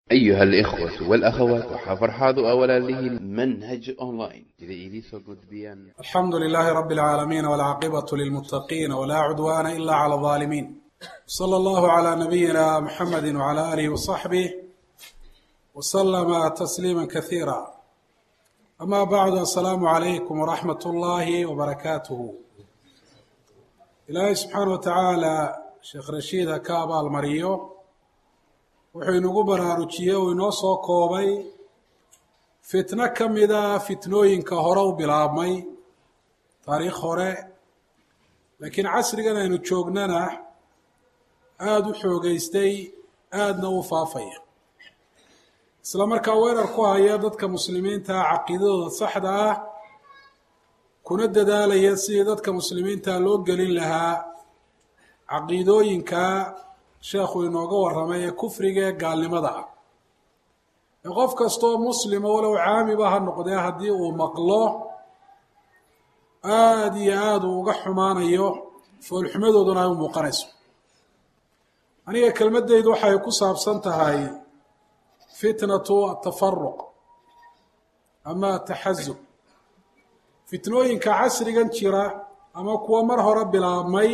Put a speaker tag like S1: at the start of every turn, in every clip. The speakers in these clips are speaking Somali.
S1: أيها الإخوة والأخوات وحفرحاض أولا له منهج أونلاين إذا إليسو قد بيان
S2: الحمد لله رب العالمين والعاقبة للمتقين ولا عدوان إلا على الظالمين صلى الله على نبينا محمد وعلى آله وصحبه وسلم تسليما كثيرا أما بعد السلام عليكم ورحمة الله وبركاته إلهي سبحانه وتعالى sheekh rashiid ha ka abaalmariyo wuxuu inagu baraarujiyey uu inoo soo koobay fitno ka mida fitnooyinka hore u bilaabmay taariikh hore laakiin casrigan aynu joognana aada u xoogeystay aadna u faafaya isla markaa weerar ku haya dadka muslimiinta caqiidadooda saxda ah kuna dadaalaya sidii dadka muslimiinta loo gelin lahaa caqiidooyinka sheekhu inooga warramay ee kufriga ee gaalnimada ah ee qof kastoo muslima walow caamiba ha noqdee haddii uu maqlo aada iyo aada uu uga xumaanayo foolxumadooduna ay u muuqanayso aniga kelmaddaydu waxay ku saabsan tahay fitnatu atafaruq ama ataxasub fitnooyinka casrigan jira ama kuwa mar hore bilaabmay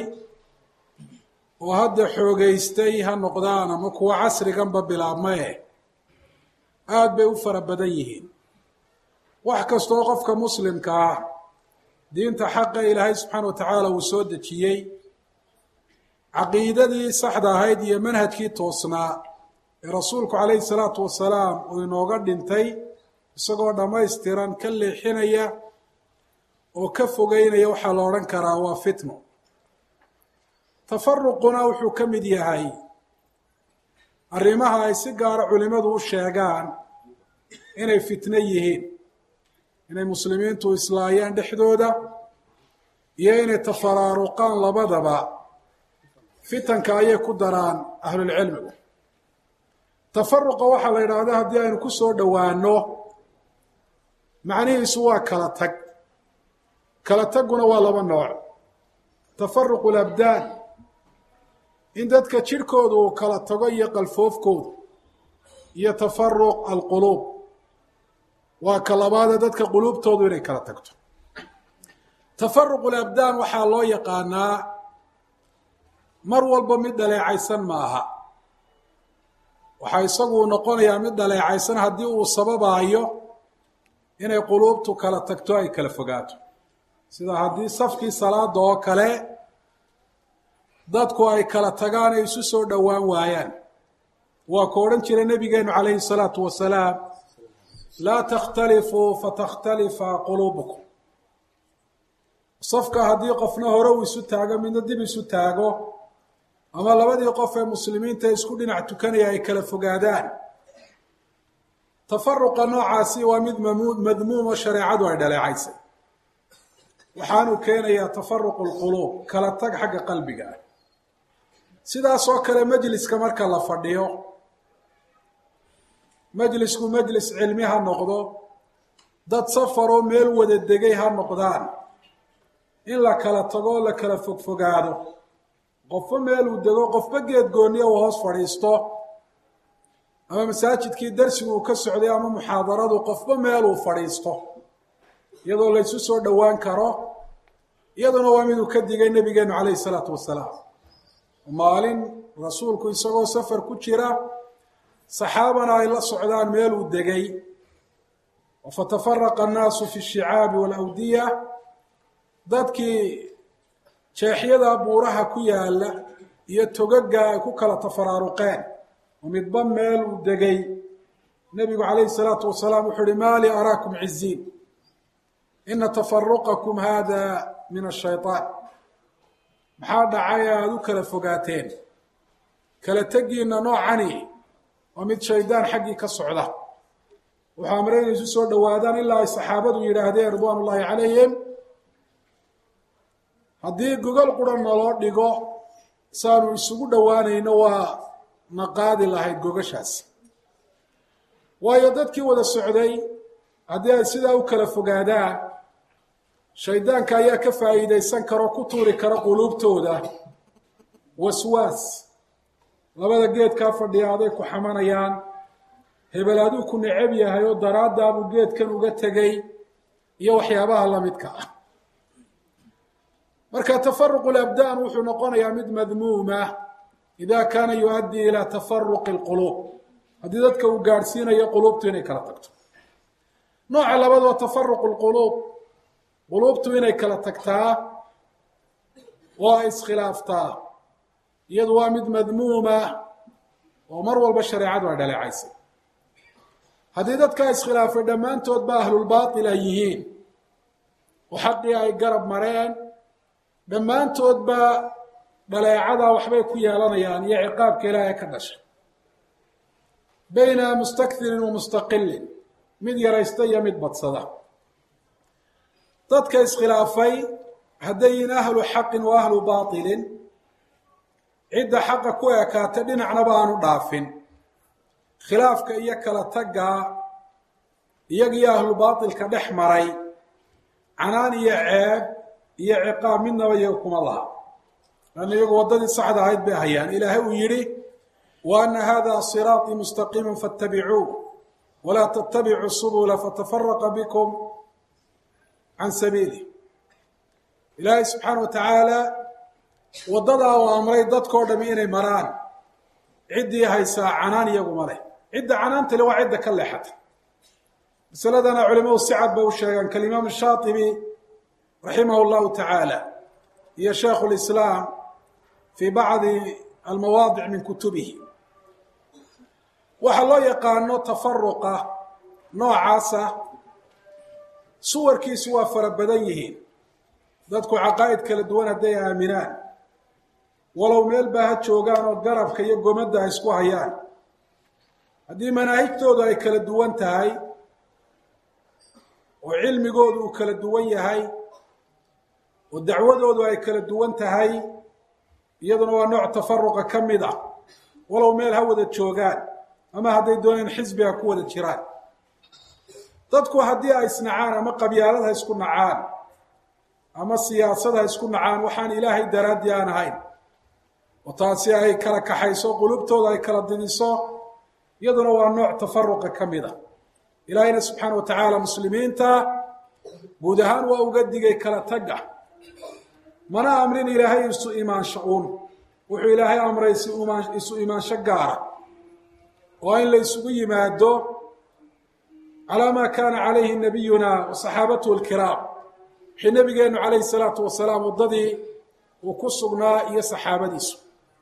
S2: oo hadda xoogeystay ha noqdaan ama kuwa casriganba bilaabmaye aada bay u fara badan yihiin wax kastoo qofka muslimka ah diinta xaqa ilaahay subxaana wa tacaala uu soo dejiyey caqiidadii saxda ahayd iyo manhajkii toosnaa ee rasuulku calayhi salaatu wasalaam uu inooga dhintay isagoo dhammaystiran ka leexinaya oo ka fogeynaya waxaa la odhan karaa waa fitno tafaruquna wuxuu ka mid yahay arrimaha ay si gaara culimadu u sheegaan inay fitno yihiin inay muslimiintu islaayaan dhexdooda iyo inay tafaraaruqaan labadaba fitanka ayay ku daraan ahlulcilmigu tafaruqa waxaa la yidhaahda haddii aynu ku soo dhowaano macnihiisu waa kala tag kala tagguna waa laba nooc tafaruqu labdaan in dadka jidhkooda uu kala tago iyo qalfoofkooda iyo tafaruq alquluub waa ka labaadee dadka quluubtoodu inay kala tagto tafaruqu labdaan waxaa loo yaqaanaa mar walba mid dhaleecaysan ma aha waxaa isagu noqonayaa mid dhaleecaysan haddii uu sababaayo inay quluubtu kala tagto ay kala fogaato sida haddii safkii salaada oo kale dadku ay kala tagaan ay isu soo dhowaan waayaan waa ku odhan jiray nebigeenu calayhi salaatu wasalaam laa takhtalifuu fatakhtalifa quluubukum safka haddii qofna hore uu isu taago midna dib isu taago ama labadii qof ee muslimiinta isku dhinac tukanaya ay kala fogaadaan tafaruqa noocaasi waa mid madmuum oo shareecadu ay dhaleecaysay waxaanuu keenayaa tafaruqu lquluub kala tag xagga qalbiga ah sidaas oo kale majliska marka la fadhiyo majlisku majlis cilmi ha noqdo dad safaroo meel wada degay ha noqdaan in la kala tago la kala fogfogaado qofba meeluu dego qofba geed gooniya uu hoos fadhiisto ama masaajidkii darsigu uu ka socday ama muxaadaradu qofba meeluu fadhiisto iyadoo laysu soo dhowaan karo iyaduna waa miduu ka digay nebigeenu calayhi salaatu wasalaam maalin rasuulku isagoo safar ku jira saxaabana ay la socdaan meeluu degay fatafaraqa annaasu fi shicaabi walawdiya dadkii jeexyada buuraha ku yaala iyo togaga ay ku kala tafaraaruqeen oo midba meeluu degay nebigu calayhi salaatu wasalaam wuxuu uhi maa li araakum ciziin ina tafaruqakum hada min ashayطaan maxaa dhacay aada u kala fogaateen kala tegiina noocani waa mid shaydaan xaggii ka socda wuxuu amray inay isu soo dhowaadaan ilaa ay saxaabadu yidhaahdeen ridwaan ullaahi calayhim haddii gogol qura naloo dhigo saanu isugu dhowaanayno waa na qaadi lahayd gogashaasi waayo dadkii wada socday haddii ay sidaa u kala fogaadaan shaydaanka ayaa ka faa'iidaysan karo ku tuuri kara quluubtooda waswaas labada geedkaa fadhiya aday ku xamanayaan hebel aduu ku necab yahay oo daraaddaabuu geedkan uga tegay iyo waxyaabaha lamidka ah marka tafaruqu labdaan wuxuu noqonayaa mid madmuuma ida kaana yu-addii ilaa tafaruqi lquluub haddii dadka uu gaadhsiinayo quluubtu inay kala tagto nooca labaad waa tafaruqu lquluub quluubtu inay kala tagtaa oo ay iskhilaaftaa iyadu waa mid madmuuma oo mar walba shareecadu ay dhaleecaysay haddii dadkaa iskhilaafay dhammaantood ba ahlulbaatil ay yihiin oo xaqii ay garab mareen dhammaantoodba dhaleecadaa waxbay ku yeelanayaan iyo ciqaabka ilaahay ka dhashay bayna mustakthirin wa mustaqilin mid yaraysta iyo mid badsada dadka iskhilaafay hadday yihiin ahlu xaqin wa ahlu baatilin cidda xaqa ku ekaatay dhinacnaba aanu dhaafin khilaafka iyo kala taggaa iyagiyo ahlu baatilka dhex maray canaan iyo ceeb iyo ciqaab midnaba iyaga kuma laha lanna iyagu waddadii saxda ahayd bay hayaan ilaahay uu yidhi wa ana hada siraaطii mustaqiima faاtabicuuh walaa tatabicuu subula fatafaraqa bikum can sabiilih ilaahay subxaana wa tacaala waddadaa uu amray dadkao dhami inay maraan ciddii haysaa canaan iyaguma leh cidda canaanta le waa cidda ka leexata masaladana culimadu si cad bay u sheegaan kalimaam shaatibi raximah llahu tacaala iyo shaikhu lislaam fii bacdi almawaadic min kutubihi waxaa loo yaqaano tafaruqa noocaasa suwarkiisu waa fara badan yihiin dadku caqaa'id kala duwan hadday aaminaan walow meel baa ha joogaan oo garabka iyo gomadda ay isku hayaan haddii manaahijtoodu ay kala duwan tahay oo cilmigoodu uu kala duwan yahay oo dacwadoodu ay kala duwan tahay iyaduna waa nooc tafaruqa ka mid ah walow meel ha wada joogaan ama hadday dooneen xisbiga ku wada jiraan dadku haddii ay isnacaan ama qabyaalad ha isku nacaan ama siyaasad ha isku nacaan waxaan ilaahay daraaddii aan ahayn oo taasi ay kala kaxayso qulubtooda ay kala didiso iyaduna waa nooc tafaruqa ka mid a ilaahayna subxaana wa tacaala muslimiinta guud ahaan waa uga digay kala tagga mana amrin ilaahay isu imaansho uun wuxuu ilaahay amray isu imaansho gaara oo in la isugu yimaado calaa maa kaana calayhi nabiyuna wa saxaabatuhu alkiraam wixii nabigeennu calayhi salaatu wasalaam waddadii uu ku sugnaa iyo saxaabadiisu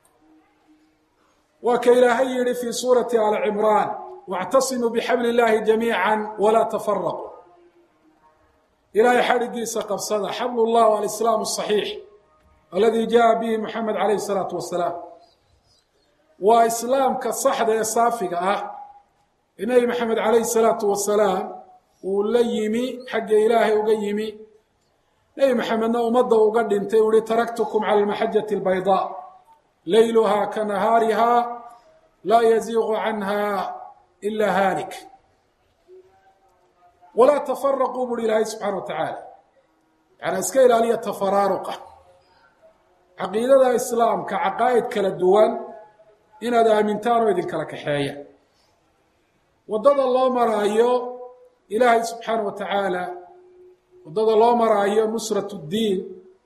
S2: waa ka ilaahay yihi fii suurati ali cimraan wاctasimuu bixabli اllahi jamiica walaa tafaraquu ilaahay xadhigiisa qabsada xabl llah alislaam الصaxiix aladi jaءa bihi moxamed calayh الsalaatu wasalaam waa islaamka saxda ee saafiga ah ee nebi maxamed calayh الsalaatu wasalaam uu la yimi xagga ilaahay uga yimi nebi maxamedna ummadda uga dhintay u ihi taraktukum cala almaxajati albaydaa layluhaa ka nahaariha laa yaziiqu canha ila haalik walaa tafaraquu buuhi ilaahay subxana wa tacaala yaani iska ilaaliya tafaraaruqa caqiidada islaamka caqaa'id kala duwan inaad aamintaan oo idinkala kaxeeya waddada loo maraayo ilaahay subxaana wa tacaala waddada loo maraayo nusrat اddiin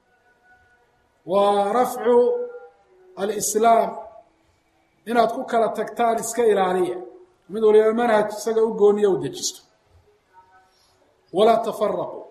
S2: waa rafcu alislaam inaad ku kala tagtaan iska ilaaliya mid waliba manhaj isaga u gooniya u dejisto walaa tafaraquu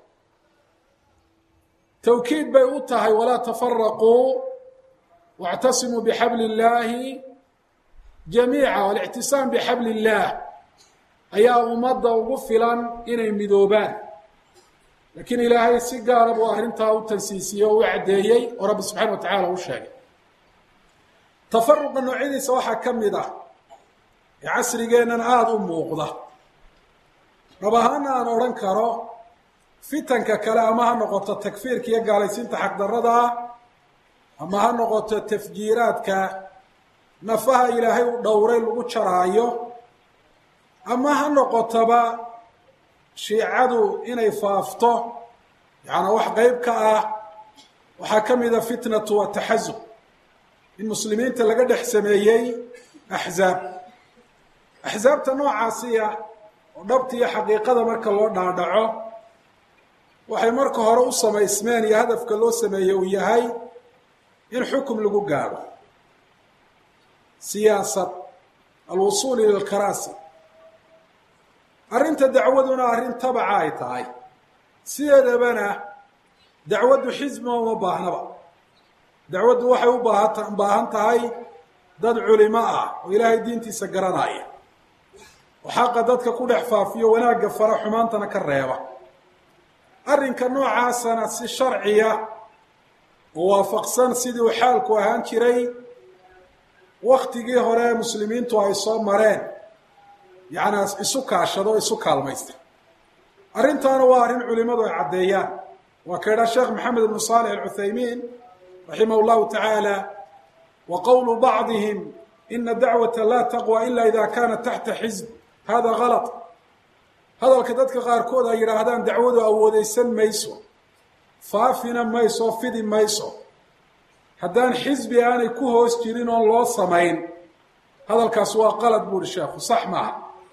S2: tawkiid bay u tahay walaa tafaraquu واctasimuu bxabl اllaahi jamiica alictisaam bxabl اllah ayaa ummadda ugu filan inay midoobaan lakiin ilaahay si gaara buu arrintaa u tansiisiyey oo u caddeeyey oo rabbi subxana wa tacaala u sheegay tafaruqa noocyadiisa waxaa ka mid ah ee casrigeennan aada u muuqda dhab ahaana aan odhan karo fitanka kale ama ha noqoto takfiirka iyo gaalaysiinta xaqdarrada ah ama ha noqoto tafjiiraadka nafaha ilaahay u dhowray lagu jaraayo ama ha noqotoba shiicadu inay faafto yacanaa wax qeyb ka ah waxaa ka mida fitnatu wataxasub in muslimiinta laga dhex sameeyey axzaab axsaabta noocaasiya oo dhabta iyo xaqiiqada marka loo dhaadhaco waxay marka hore u samaysmeen iyo hadafka loo sameeye uu yahay in xukum lagu gaadho siyaasad alwusuul ila lkaraasi arrinta dacwaduna arrin tabaca ay tahay sideedabana dacwaddu xisbiga uma baahnaba dacwaddu waxay u baahata baahan tahay dad culimo ah oo ilaahay diintiisa garanaya oo xaqa dadka ku dhex faafiyo wanaagga fara xumaantana ka reeba arrinka noocaasana si sharciya oo waafaqsan sidii uu xaalku ahaan jiray waktigii hore muslimiintu ay soo mareen yacnaa isu kaashado o isu kaalmaysta arrintaana waa arrin culimadu ay caddeeyaan waa ka idhaa sheekh maxamed ibnu saalix alcuthaymiin raximah llahu tacaala wa qowlu bacdihim ina dacwata laa taqwa ila ida kanat taxta xisb hada galط hadalka dadka qaarkood ay yidhaahdaan dacwadu awoodeysan mayso faafina mayso fidi mayso haddaan xisbi aanay ku hoos jirin oon loo samayn hadalkaas waa qalad buuhi sheekhu sax maaha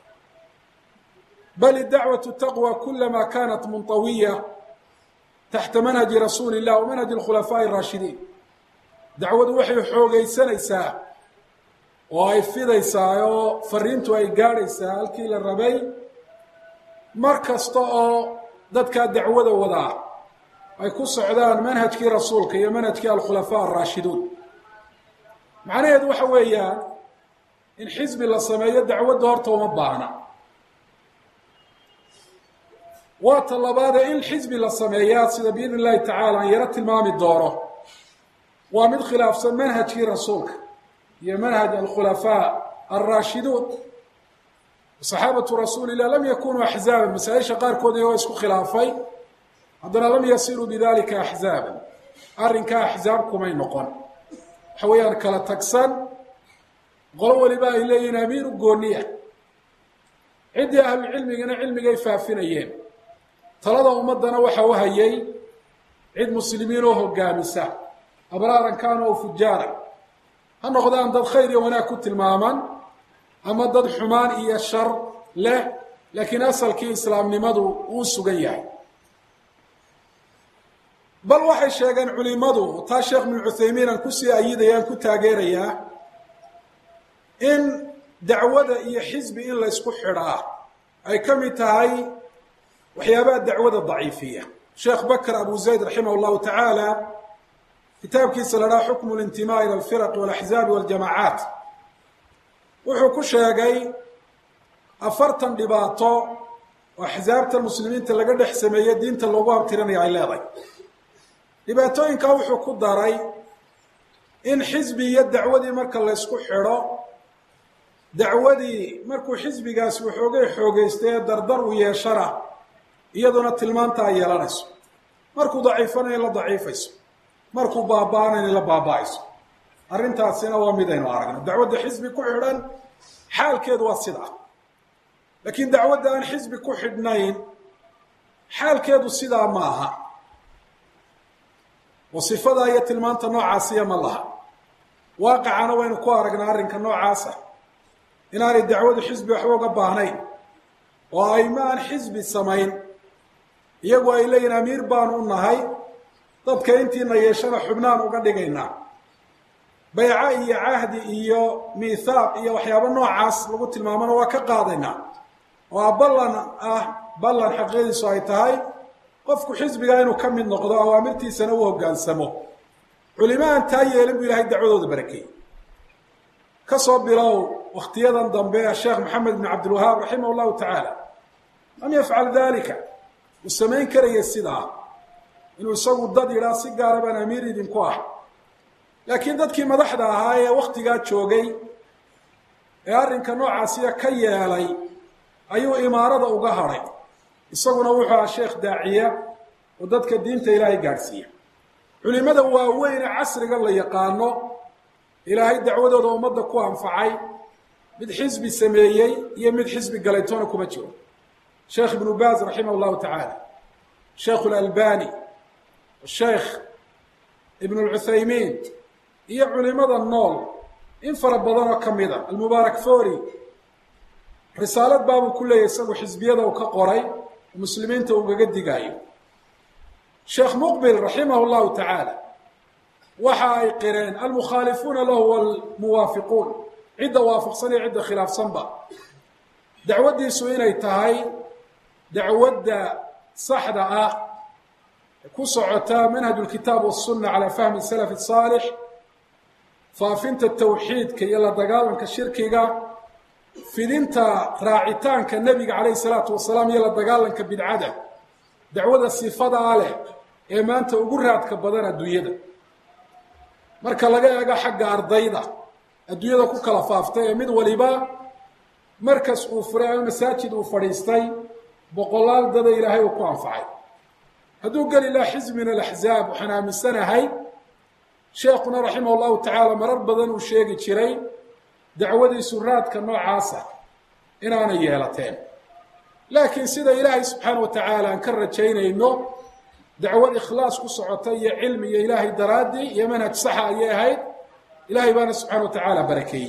S2: bal dacwaة taqwى kulama kanat munطawiya taxta manhaji rasuuli الlah wa manhaji اkhulafaaءi الraashidiin dacwadu waxay xoogeysanaysaa oo ay fidaysaa oo fariintu ay gaadhaysaa halkii la rabay mar kasta oo dadkaa dacwada wadaa ay ku socdaan manhajkii rasuulka iyo manhajkii alkhulafaa araashiduun macnaheedu waxa weeyaan in xisbi la sameeyo dacwadda horta uma baahna waa ta labaadee in xisbi la sameeyaa sida biidn illahi tacaala aan yaro tilmaami doono waa mid khilaafsan manhajkii rasuulka iyo manhaj alkhulafaa alraashiduun saxaabatu rasuuli illah lam yakunuu axzaaban masaa-isha qaarkood iyagoo isku khilaafay haddana lam yasiruu bidalika axzaaban arrinkaa axzaab kumay noqon waxa weeyaan kala tagsan qolo waliba ay leeyihiin amiir u gooniya ciddii ahlucilmigana cilmigay faafinayeen talada ummaddana waxa u hayay cid muslimiin oo hogaamisa abraaran kaanu o fujaaran ha noqdaan dad khayr iyo wanaag ku tilmaaman ama dad xumaan iyo shar leh laakiin asalkii islaamnimadu uu sugan yahay bal waxay sheegeen culimadu taa sheekh ibnu cuthaymiin aan kusii ayidaya aan ku taageerayaa in dacwada iyo xisbi in la ysku xidhaa ay ka mid tahay waxyaabaha dacwada daciifiya sheekh bakr abu zayd raximah llahu tacaala kitaabkiisa la dhaha xukmu lintimaa ila alfiraqi walaxzaabi waljamaacaat wuxuu ku sheegay afartan dhibaato oo axsaabta muslimiinta laga dhex sameeye diinta loogu abtirinaya ay leedahay dhibaatooyinkaa wuxuu ku daray in xisbi iyo dacwadii marka la ysku xidho dacwadii markuu xisbigaasi waxoogay xoogeystay ee dardar u yeeshana iyaduna tilmaanta ay yeelanayso markuu daciifana in la daciifayso markuu baaba-ana in la baaba-ayso arrintaasina waa midaynu aragno dacwadda xisbi ku xidhan xaalkeedu waa sidaa laakiin dacwadda aan xisbi ku xidhnayn xaalkeedu sidaa ma aha oo sifadaa iyo tilmaanta noocaasiya ma laha waaqicana waynu ku aragnaa arrinka noocaasa inaanay dacwadu xisbi waxba uga baahnayn oo ayma aan xisbi samayn iyagu ay leeyihin amiir baanu u nahay dadka intiina yeeshana xubnaan uga dhigaynaa bayco iyo cahdi iyo miithaaq iyo waxyaabo noocaas lagu tilmaamona waa ka qaadaynaa oo ballan ah ballan xaqiiqadiisu ay tahay qofku xisbigaa inuu ka mid noqdo awaamirtiisana u hoggaansamo culimo aan taa yeelin buu ilahay dacwadooda barakeeyey ka soo bilow wakhtiyadan dambe sheekh maxamed ibn cabdilwahaab raximah llahu tacaala lam yafcal dalika uu samayn karaya sidaa inuu isagu dad yidhaa si gaara baan amiir idinku ah laakiin dadkii madaxda ahaa ee wakhtigaa joogay ee arrinka noocaasiya ka yeelay ayuu imaarada uga hadhay isaguna wuxuu aha sheekh daaciya oo dadka diinta ilaahay gaadhsiiya culimada waaweyne casrigan la yaqaano ilaahay dacwadooda ummadda ku anfacay mid xisbi sameeyey iyo mid xisbi galaytoona kuma jiro sheekh ibnu baaz raximah llahu tacaala sheekhu lalbani sheekh ibn lcuthaymiin iyo culimada nool in fara badan oo ka mid a almubaarak fori risaalad baabuu ku leeyahy isagu xisbiyada uu ka qoray muslimiinta ugaga digaayo sheekh muqbil raximah llahu tacaala waxa ay qireen almukhaalifuuna lahu walmuwaafiquun cidda waafaqsan iyo cidda khilaafsanba dacwaddiisu inay tahay dacwadda saxda ah ku socota manhaj lkitaab wasunna calaa fahmi salaf saalix faafinta tawxiidka iyo la dagaalanka shirkiga fidinta raacitaanka nebiga calayhi salaatu wasalaam iyo la dagaalanka bidcada dacwada sifadaa leh ee maanta ugu raadka badan adduunyada marka laga eego xagga ardayda adduunyada ku kala faaftay ee mid waliba markas uu furay ama masaajid uu fadhiistay boqolaal dada ilaahay uu ku anfacay hadduu geli laha xisb min alaxzaab waxaan aaminsanahay sheekuna raximah llahu tacaala marar badan uu sheegi jiray dacwadiisu raadka noocaasa inaanay yeelateen laakiin sida ilaahay subxaana wa tacaala aan ka rajaynayno dacwad ikhlaas ku socota iyo cilmi iyo ilaahay daraaddii iyo manhaj saxa ayay ahayd ilaahay baana subxana wa tacaala barakeeyey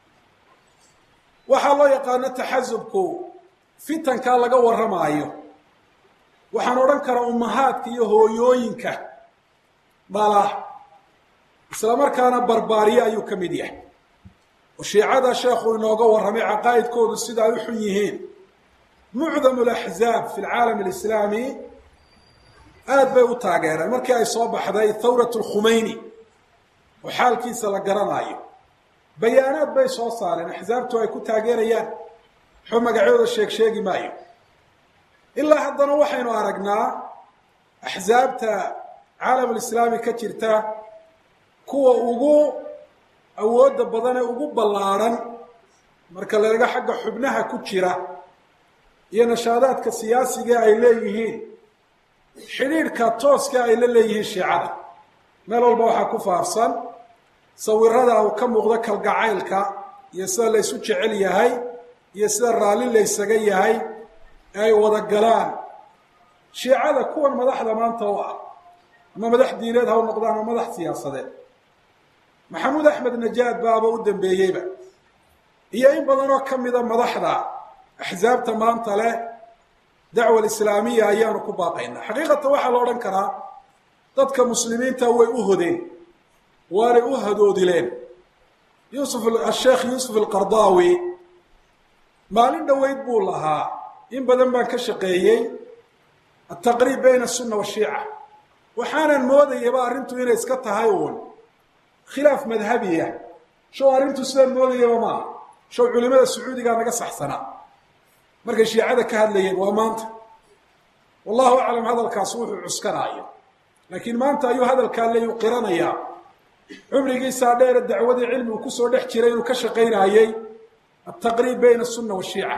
S2: waxaa loo yaqaano taxasubku fitankaa laga warramaayo waxaan odhan karaa ummahaadka iyo hooyooyinka dhala isla markaana barbaariye ayuu ka mid yahay oo shiicada sheekhu inooga warramay caqaa'idkoodu sida ay u xun yihiin mucdamu alaxzaab fi lcaalam alislaami aad bay u taageereen markii ay soo baxday thawrat lkhumeyni oo xaalkiisa la garanaayo bayaanaad bay soo saareen axsaabtu ay ku taageerayaan waxba magacyooda sheeg sheegi maayo ilaa haddana waxaynu aragnaa axsaabta caalamulislaami ka jirta kuwa ugu awoodda badan ee ugu ballaadhan marka la eego xagga xubnaha ku jira iyo nashaadaadka siyaasiga ay leeyihiin xidhiidhka tooska ay la leeyihiin shiicada meel walba waxaa ku faafsan sawirada uu ka muuqdo kalgacaylka iyo sida laysu jecel yahay iyo sida raalli laysaga yahay ee ay wada galaan shiicada kuwan madaxda maanta u ah ama madax diineed ha u noqdaan ama madax siyaasadeed maxamuud axmed najaad baaba u dambeeyeyba iyo in badanoo ka mida madaxda axsaabta maanta leh dacwa alislaamiya ayaanu ku baaqaynaa xaqiiqatan waxaa la odhan karaa dadka muslimiinta way u hodeen waanay u hadoodileen yuusuf asheekh yuusuf alqardaawi maalin dhoweyd buu lahaa in badan baan ka shaqeeyey altaqriib bayna asunna washiica waxaanan moodayaba arrintu inay iska tahay uun khilaaf madhabiya show arrintu sidaan moodayaba maaha show culimada sacuudigaa naga saxsanaa markay shiicada ka hadlayeen waa maanta wallahu aclam hadalkaas wuxuu cuskanaayo laakiin maanta ayuu hadalkaa leyu qiranayaa cumrigiisaa dheere dacwadii cilmigu kusoo dhex jiray inuu ka shaqaynaayey altaqriib bayna asunna washiica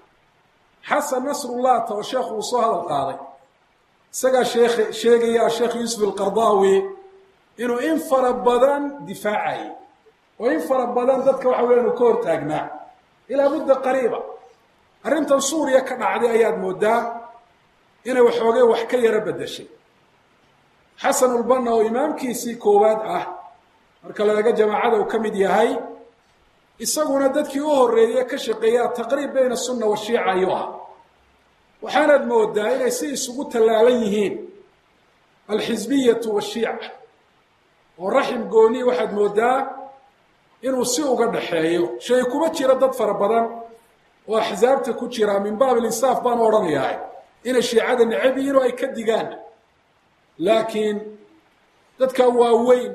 S2: xasan nasrullata oo sheekhu uu soo hadal qaaday isagaa sheekh sheegaya asheekh yuusuf alqardaawi inuu in fara badan difaacayay oo in fara badan dadka waxa weya inu ka hortaagnaa ilaa mudda qariiba arrintan suuriya ka dhacday ayaad moodaa inay waxoogay wax ka yaro beddeshay xasanulbanna oo imaamkiisii koowaad ah marka la eego jamaacada uu ka mid yahay isaguna dadkii u horreeye ka shaqeeya ataqriib bayna asunna washiica ayuu ah waxaanaad moodaa inay si isugu tallaalan yihiin alxisbiyatu washiica oo raxim gooni waxaad moodaa inuu si uga dhaxeeyo shay kuma jiro dad fara badan oo axsaabta ku jira min baab alinsaaf baan odhanayaa inay shiicada necab yihiin oo ay ka digaan laakiin dadka waaweyn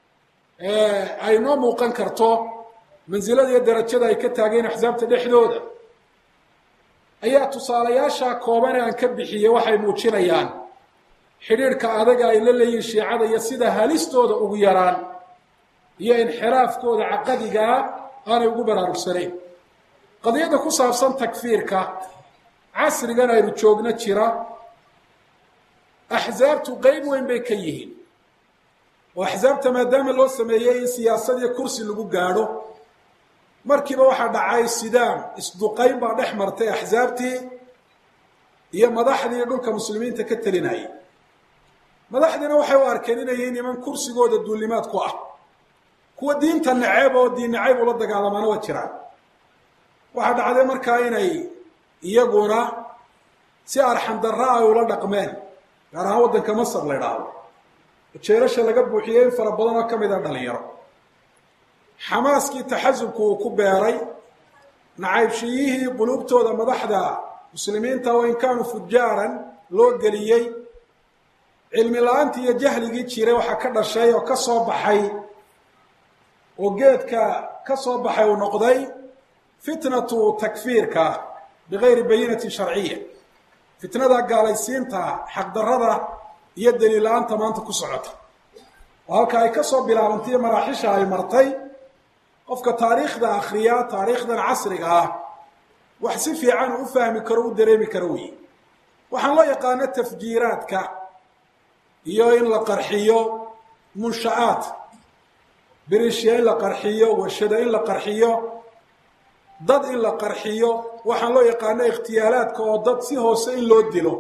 S2: ay noo muuqan karto mansilada iyo darajada ay ka taageen axsaabta dhexdooda ayaa tusaalayaasha kooban ee aan ka bixiyey waxay muujinayaan xidhiidhka adaga ay la leeyihin shiicada iyo sida halistooda ugu yaraan iyo inxiraafkooda caqadigaa aanay ugu baraarugsanayn qadiyadda ku saabsan takfiirka casrigan aynu joogno jira axsaabtu qeyb weyn bay ka yihiin oo axsaabta maadaama loo sameeyey in siyaasad iyo kursi lagu gaadho markiiba waxaa dhacay sidaam isduqayn baa dhex martay axsaabtii iyo madaxdii dhulka muslimiinta ka telinayay madaxdiina waxay u arkeen inay yihiin niman kursigooda duulimaad ku ah kuwa diinta naceyb oo diin nacayb ula dagaalamaana waa jiraan waxaa dhacday markaa inay iyaguna si arxandarra ay ula dhaqmeen gaar ahaan waddanka masar la idhaahdo jeelasha laga buuxiyey in fara badan oo ka mid a dhalinyaro xamaaskii taxasubku uu ku beeray nacaybshiyihii quluubtooda madaxda muslimiinta oo in kaanuu fujaaran loo geliyey cilmi la-aantii iyo jahligii jiray waxaa ka dhashay oo ka soo baxay oo geedka ka soo baxay uu noqday fitnatu takfiirka bigayri bayinatin sharciya fitnada gaalaysiinta xaqdarrada iyo daliil la-aanta maanta ku socota oo halka ay ka soo bilaabantay maraaxisha ay martay qofka taariikhda akhriya taariikhdan casriga ah wax si fiican u fahmi karo u dareemi karo wey waxaan loo yaqaano tafjiiraadka iyo in la qarxiyo munsha'aad birishya in la qarxiyo warshada in la qarxiyo dad in la qarxiyo waxaan loo yaqaano ikhtiyaalaadka oo dad si hoose in loo dilo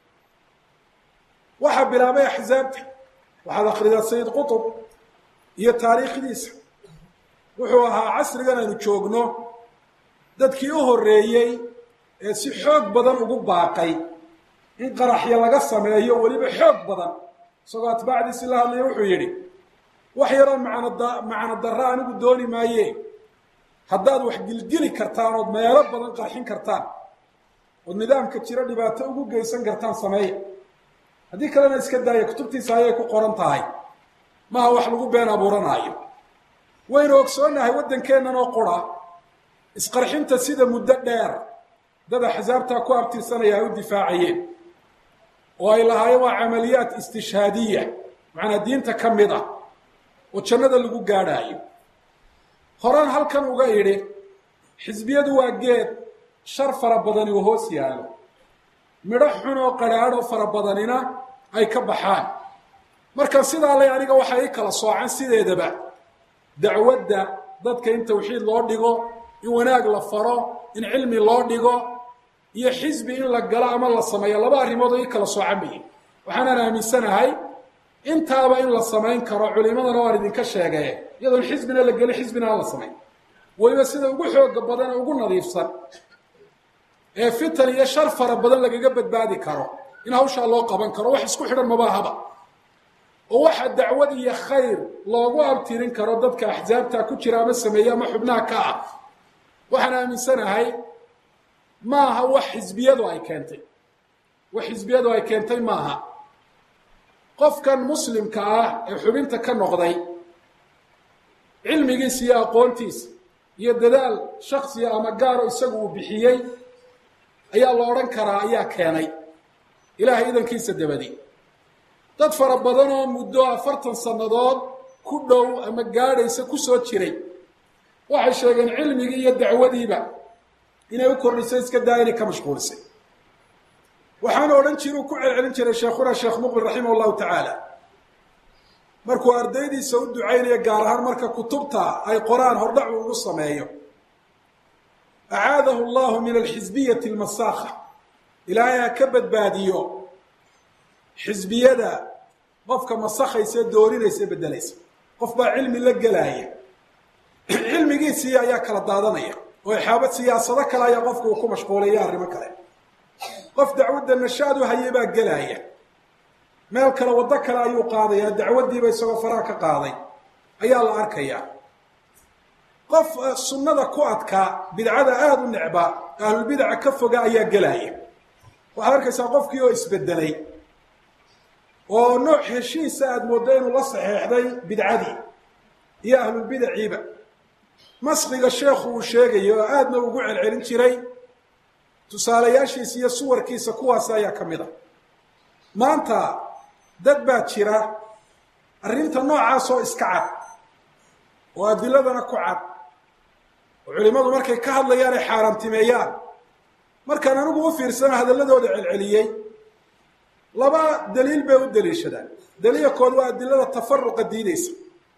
S2: waxaa bilaabay axsaabta waxaad akhridaa sayid qutub iyo taariikhdiisa wuxuu ahaa casrigan aynu joogno dadkii u horreeyey ee si xoog badan ugu baaqay in qaraxyo laga sameeyo weliba xoog badan isagoo atbaacdiisi la hadlaya wuxuu yidhi wax yaroo macnada macno darra anigu dooni maaye haddaad wax gilgili kartaan ood meelo badan qarxin kartaan ood nidaamka jiro dhibaato ugu geysan kartaan sameeya haddii kalena iska daaya kutubtiisa ayay ku qoran tahay maha wax lagu been abuuranaayo waynu ogsoonnahay waddankeennan oo qura isqarxinta sida muddo dheer dad axsaabtaa ku abtirsanaya ay u difaacayeen oo ay lahaayeen waa camaliyaat istishhaadiya macnaa diinta ka mid ah oo jannada lagu gaadhaayo horaan halkan uga idhi xisbiyadu waa geed shar fara badani oo hoos yaallo midho xun oo qadhaadho fara badanina ay ka baxaan marka sidaa lay aniga waxaa ii kala soocan sideedaba dacwadda dadka in tawxiid loo dhigo in wanaag la faro in cilmi loo dhigo iyo xisbi in la galo ama la sameeyo laba arrimood oo ii kala soocan bayin waxaanaan aaminsanahay intaaba in la samayn karo culimadana waan idinka sheegay iyadoon xisbina la gelin xisbina aan la samayn weliba sida ugu xooga badan ee ugu nadiifsan ee fitan iyo shar fara badan lagaga badbaadi karo in hawshaa loo qaban karo wax isku xidhan mabaahaba oo waxa dacwad iyo khayr loogu abtirin karo dadka axsaabta ku jira ama sameeye ama xubnaha ka ah waxaan aaminsanahay maaha wax xisbiyadu ay keentay wax xisbiyadu ay keentay maaha qofkan muslimka ah ee xubinta ka noqday cilmigiisa iyo aqoontiisa iyo dadaal shaksiya ama gaaro isagu uu bixiyey ayaa la odhan karaa ayaa keenay ilaahay idankiisa dabadi dad fara badan oo muddo afartan sannadood ku dhow ama gaadhaysa ku soo jiray waxay sheegeen cilmigii iyo dacwadiiba inay u kordhisay iska daa inay ka mashquulisay waxaana odhan jira uu ku celcelin jiray sheekhuna sheekh muqbil raximah allahu tacaala markuu ardaydiisa u ducaynayo gaar ahaan marka kutubta ay qoraan hordhacu ugu sameeyo acaadahu allahu min alxisbiyati almasaakha ilaahay ha ka badbaadiyo xisbiyada qofka masakhaysa ee doorinaysa ee beddelaysa qof baa cilmi la gelaaya cilmigiisii ayaa kala daadanaya oo ixaabad siyaasado kale ayaa qofka uu ku mashquulaya arrimo kale qof dacwadda nashaad u hayay baa gelaaya meel kale waddo kale ayuu qaadayaa dacwaddiiba isagoo faraha ka qaaday ayaa la arkayaa qof sunnada ku adkaa bidcada aada u necbaa ahlulbidaca ka foga ayaa gelaya waxaad arkaysaa qofkii oo isbedelay oo nooc heshiisa aada mooddo inuu la saxeexday bidcadii iyo ahlulbidaciiba maskiga sheekhu uu sheegayo oo aadna ugu celcelin jiray tusaalayaashiisa iyo suwarkiisa kuwaasi ayaa ka mid a maanta dad baa jira arrinta noocaasoo iska cad oo adiladana ku cad oo culimmadu markay ka hadlayaan ay xaaraantimeeyaan markaan anigu u fiirsana hadalladooda celceliyey laba daliil bay u daliishadaan daliilkood waa adilada tafaruqa diideysa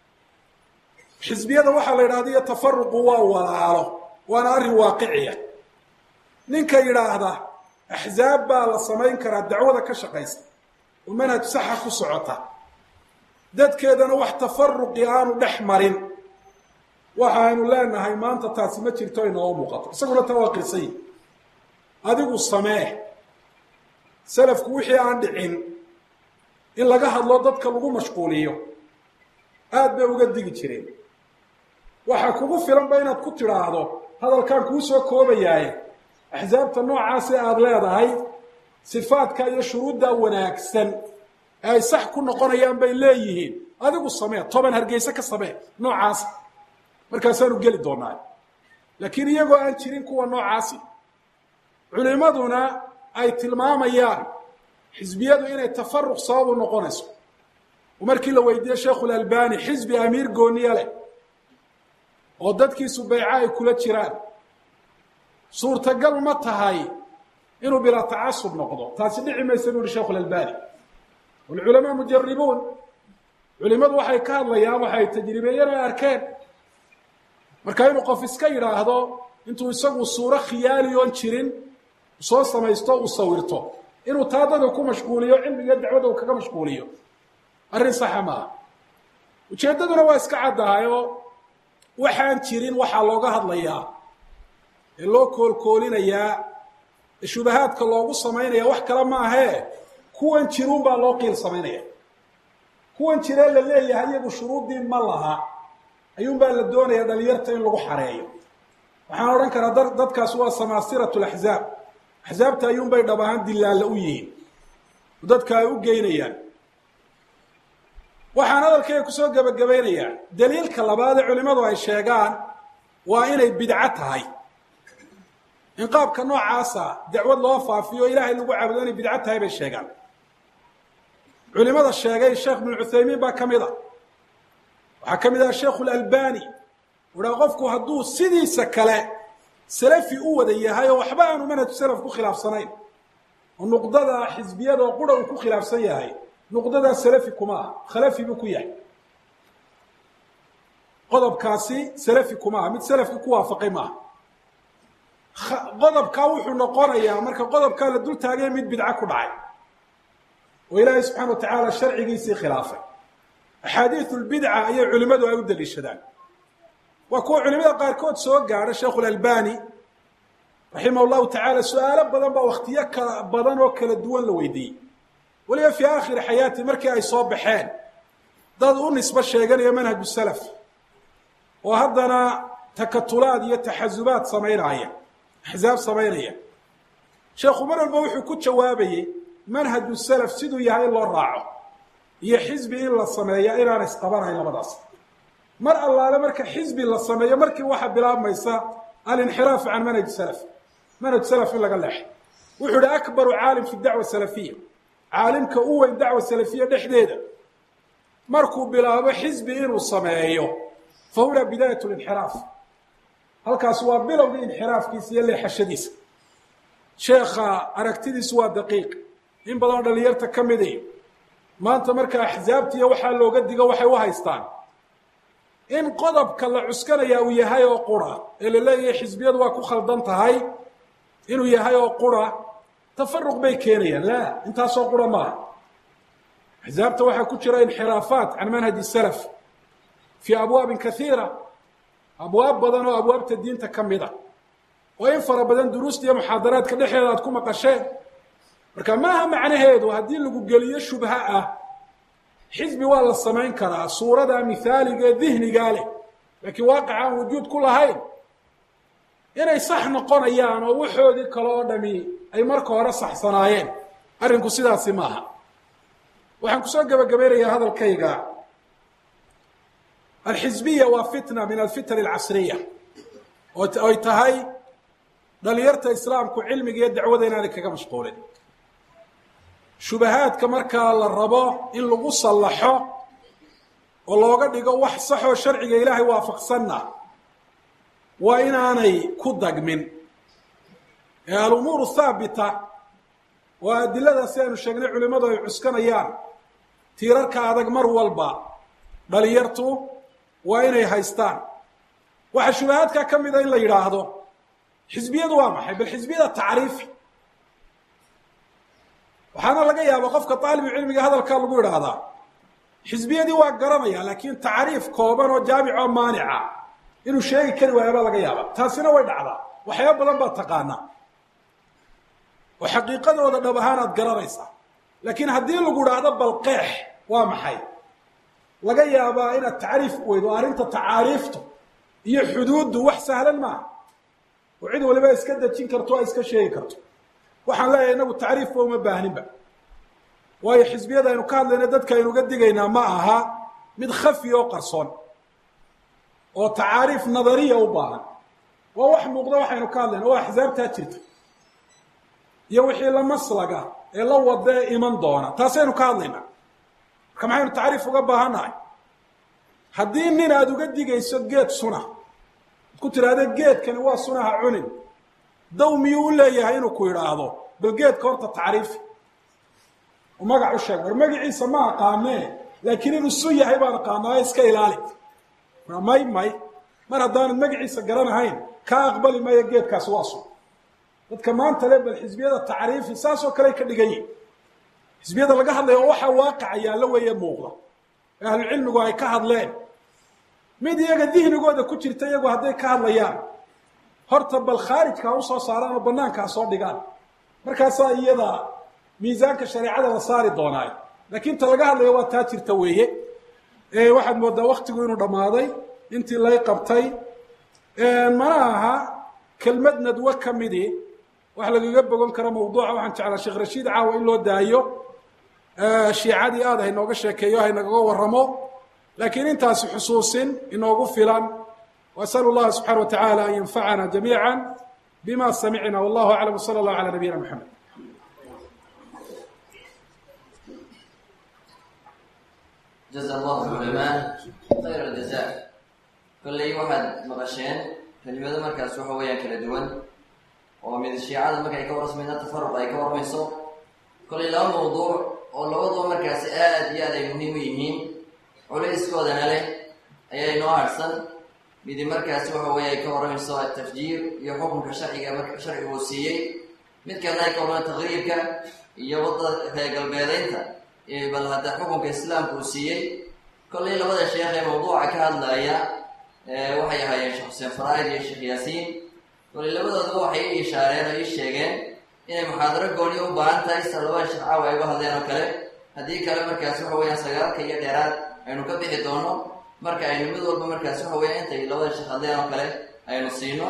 S2: xisbiyada waxaa la yidhahda iyo tafaruqu waa walaalo waana arrin waaqiciya ninka yidhaahda axzaab baa la samayn karaa dacwada ka shaqaysa oo manhaj saxa ku socota dadkeedana wax tafaruqi aanu dhex marin waxaaynu leenahay maanta taasi ma jirto inoo muuqato isaguna taa waa qirsay adigu samee salafku wixii aan dhicin in laga hadlo dadka lagu mashquuliyo aada bay uga digi jireen waxaa kugu filanba inaad ku tidhaahdo hadalkaan kuu soo koobayaaye axsaabta noocaasi aada leedahay sifaadka iyo shuruudda wanaagsan ee ay sax ku noqonayaan bay leeyihiin adigu samee toban hargeyse ka samee noocaas markaasaanu geli doonaa laakiin iyagoo aan jirin kuwa noocaasi culimaduna ay tilmaamayaan xisbiyadu inay tafaruq sababu noqonayso oo markii la weydiiyey sheikhulalbani xisbi amiir gooniye leh oo dadkiisu bayco ay kula jiraan suurtagal ma tahay inuu bilaa tacasub noqdo taasi dhici maysa bu uhi sheikhulalbani walculamaa mujaribuun culimadu waxay ka hadlayaan waxay tajribeeyeen ay arkeen marka inuu qof iska yidhaahdo intuu isagu suuro khiyaali oon jirin soo samaysto uu sawirto inuu taa dadka ku mashquuliyo cilmiga dacwadda uu kaga mashquuliyo arrin saxa maaha ujeeddaduna waa iska caddahayoo waxaan jirin waxaa looga hadlayaa ee loo koolkoolinayaa ee shubahaadka loogu samaynaya wax kale maahee kuwan jiruun baa loo qiil samaynaya kuwan jiree la leeyahay iyagu shuruuddii ma laha ayuunbaa la doonaya dhalinyarta in lagu xareeyo waxaan odhan karaa da dadkaas waa samaasirat laxzaab axsaabta ayuunbay dhab ahaan dilaalla u yihiin dadka ay u geynayaan waxaan hadalkayga kusoo gebagabaynayaa daliilka labaad ee culimmadu ay sheegaan waa inay bidco tahay in qaabka noocaasa dacwad loo faafiyo o ilaahay lagu caabudo inay bidco tahay bay sheegaan culimada sheegay sheekh ibnu cuthaymiin baa ka mid a waxaa ka mid ah sheikhu lalbani uhaa qofku hadduu sidiisa kale salafi u wada yahay oo waxba aanu manhaju salaf ku khilaafsanayn oo nuqdada xisbiyada oo qura uu ku khilaafsan yahay nuqdadaa salafi kuma aha khalafi buu ku yahay qodobkaasi salafi kuma aha mid salafki ku waafaqay maaha qodobkaa wuxuu noqonayaa marka qodobkaa la dul taagay mid bidco ku dhacay oo ilaahay subxana wa tacaala sharcigiisii khilaafay axaadiiu lbidca ayay culimmadu ay u daliishadaan waa kuwa culimada qaarkood soo gaadha sheikhu lalbani raximah llahu tacaala su-aalo badan baa wakhtiyo kala badan oo kala duwan la weydiiyey weliba fii aakhiri xayaati markii ay soo baxeen dad u nisbo sheeganaya manhaju salaf oo haddana takatulaad iyo taxasubaad samaynaya axsaab samaynaya sheekhu mar walba wuxuu ku jawaabayey manhaju salaf siduu yahay in loo raaco iyo xisbi in la sameeya inaana isqabanayn labadaas mar allaale marka xisbi la sameeyo markii waxaa bilaabmaysa alinxiraafu can manhaj salaf manhaj salaf in laga leexay wuxuu ihi akbaru caalim fi dacwa salafiya caalimka u weyn dacwa salafiya dhexdeeda markuu bilaabo xisbi inuu sameeyo fa huna bidaayat linxiraaf halkaas waa bilowgii inxiraafkiisa iyo leexashadiisa sheekha aragtidiisu waa daqiiq in badanoo dhalinyarta ka midi maanta marka axsaabtiiyo waxaa looga digo waxay u haystaan in qodobka la cuskanaya uu yahay oo qura ee la leeyahay xisbiyadu waa ku khaldan tahay inuu yahay oo qura tafaruq bay keenayaan la intaasoo qura maaha axsaabta waxaa ku jira inxiraafaat can manhaji salaf fii abwaabin kaiira abwaab badan oo abwaabta diinta ka mid a oo in fara badan duruusta iyo muxaadaraadka dhexeeda aad ku maqasheen marka maaha macnaheedu haddii lagu geliyo shubha ah xisbi waa la samayn karaa suurada mithaaliga ee dihnigaa leh laakiin waaqic aan wujuud ku lahayn inay sax noqonayaan oo waxoodii kale oo dhami ay marka hore saxsanaayeen arrinku sidaasi maaha waxaan kusoo gebagabaynayaa hadalkayga alxisbiya waa fitna min alfitan alcasriya oy tahay dhalinyarta islaamku cilmiga iyo dacwada inaanay kaga mashquulin shubahaadka markaa la rabo in lagu sallaxo oo looga dhigo wax saxoo sharciga ilaahay waafaqsanna waa inaanay ku dagmin ee alumuuru haabita waa adiladaasi aynu sheegnay culimmadu ay cuskanayaan tiirarka adag mar walba dhalinyartu waa inay haystaan waxaa shubahaadka ka mida in la yidhaahdo xisbiyadu waa maxay bal xisbiyada tacriifi waxaana laga yaaba qofka taalibu cilmiga hadalkaa lagu idhaahdaa xisbiyadii waa garanaya laakiin tacriif kooban oo jaamic oo maanica inuu sheegi kari waayo baa laga yaabaa taasina way dhacdaa waxyaaba badan baad taqaanaa oo xaqiiqadooda dhab ahaan aad garanaysaa laakiin haddii lagu dhahdo balqeex waa maxay laga yaabaa inaad tacriif weydo arrinta tacaariiftu iyo xuduuddu wax sahlan maaha oo cid waliba iska dejin karto o iska sheegi karto waxaan leeyahay inagu tacriifba uma baahninba waayo xisbiyada aynu ka hadlayna dadka aynu uga digaynaa ma aha mid khafi oo qarsoon oo tacaariif nadariya u baahan waa wax muuqda waxaynu ka hadlayna waa axsaabtaa jirta iyo wixii la maslaga ee la wada ee iman doona taasaynu ka hadlaynaa marka maxaynu tacriif uga baahannahay haddii nin aada uga digayso geed suna ad ku tidhaahda geedkani waa sunaha cunin daw miyuu u leeyahay inuu ku idhaahdo bal geedka horta tacriifi u magac u sheeg war magaciisa ma aqaanee laakiin inuu sun yahay baan aqaanaa iska ilaali may may mar haddaanad magaciisa garanahayn kaa aqbali maayo geedkaasi waa sun dadka maanta le bal xisbiyada tacriifi saasoo kale ka dhigan yihin xisbiyada laga hadlaya oo waxaa waaqaca yaallo weeye muuqda ee ahlucilmigu ay ka hadleen mid iyaga dihnigooda ku jirta iyagu hadday ka hadlayaan horta bal khaarijka ha usoo saaraan oo banaanka ha soo dhigaan markaasaa iyada miisaanka shareecada la saari doonaayo laakiin ta laga hadlayo waa taa jirta weeye waxaad moodaa waktigu inuu dhammaaday intii lay qabtay mana aha kelmad nadwo ka midii wax lagaga bogon karo mawduuca waxaan jeclaa sheekh rashiid caawa in loo daayo shiicadii aad haynooga sheekeeyo haynagaga warramo laakiin intaasi xusuusin inoogu filan wasalu llaha subxana wa tacaala an yanfacana jamiica bima samicna wallahu aclam wsala allahu cala nabiyina moxamed
S3: jaza allahu culamaa khayr aljaza kolley waxaad maqasheen kelimado markaas waxa weeyaan kala duwan oo mid shiicada markay ka warasmayna tafaruq ay ka warmayso kolley laba mawduuc oo labaduba markaasi aad iyo aad ay muhiim u yihiin culayskoodana leh ayaa inoo harsan midi markaasi waxa weeye ay ka warramayso atafjiir iyo xukunka sharciga marka sharcigu uu siiyey mid kalena ay ka warramay taqriibka iyo wadda reer galbeedeynta bal hadda xukunka islaamka uu siiyey kolley labada sheekh ee mawduuca ka hadlaya waxay ahaayeen sheekh xuseen faraaid iyo sheekh yaasiin kolley labadooduba waxay ii ishaareen oo ii sheegeen inay muxaadaro gooni u baahan tahay sida labada sheekh caawa ay uga hadleen oo kale haddii kale markaas waxa weeyaan sagaalka iyo dheeraad aynu ka bixi doono marka aynu mid walba markaas waxa weya intay labada sheekh hadleen oo kale aynu siino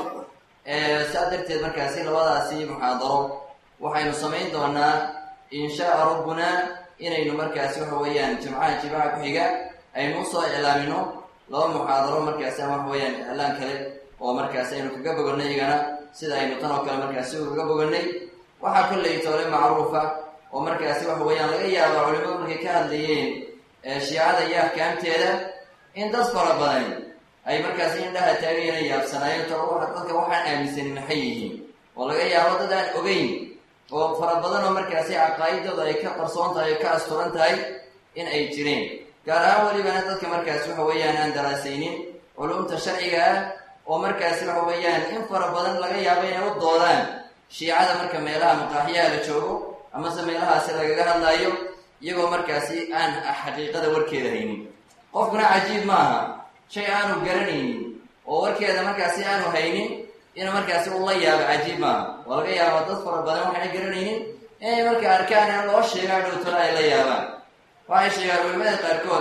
S3: saa darteed markaasi labadaasi muxaadaro waxaynu samayn doonaa inshaa rabbuna inaynu markaasi waxa weeyaan jimcaha jimaca ku xiga aynu usoo iclaamino laba muxaadaro markaasi ama waxa weeyaan iclaan kale oo markaasi aynu kaga boganay iyagana sida aynu tan oo kale markaasi ugaga boganay waxaa kolley toole macruufa oo markaasi waxa weeyaan laga yaaba culimadu markay ka hadlayeen shiicada iyo ahkaamteeda in dad fara badan ay markaasi indhaha taagayana yaabsanaayeen to dadka waxaan aaminsanin maxay yihiin oo laga yaabo dad aan ogeyn oo fara badan oo markaasi caqaa'idooda ay ka qarsoon tahay oo ka asturan tahay in ay jireen gaar ahaan welibana dadka markaasi waxa weeyaan aan daraasaynin culumta sharciga ah oo markaasi waxa weeyaan in fara badan laga yaabo inay u doodaan shiicada marka meelaha maqaaxiyaha la joogo amase meelahaasi lagaga hadlaayo iyagoo markaasi aan xaqiiqada warkeeda haynin qofkuna cajiib ma aha shay aanu garanaynin oo warkeeda markaasi aanu haynin inuu markaasi ula yaabo cajiib maaha oo laga yaaba dad fara badan waxayna garanaynin inay marka arkaan in loo sheegaa dhowtona ay la yaabaan waxay sheegaan culimada qaarkood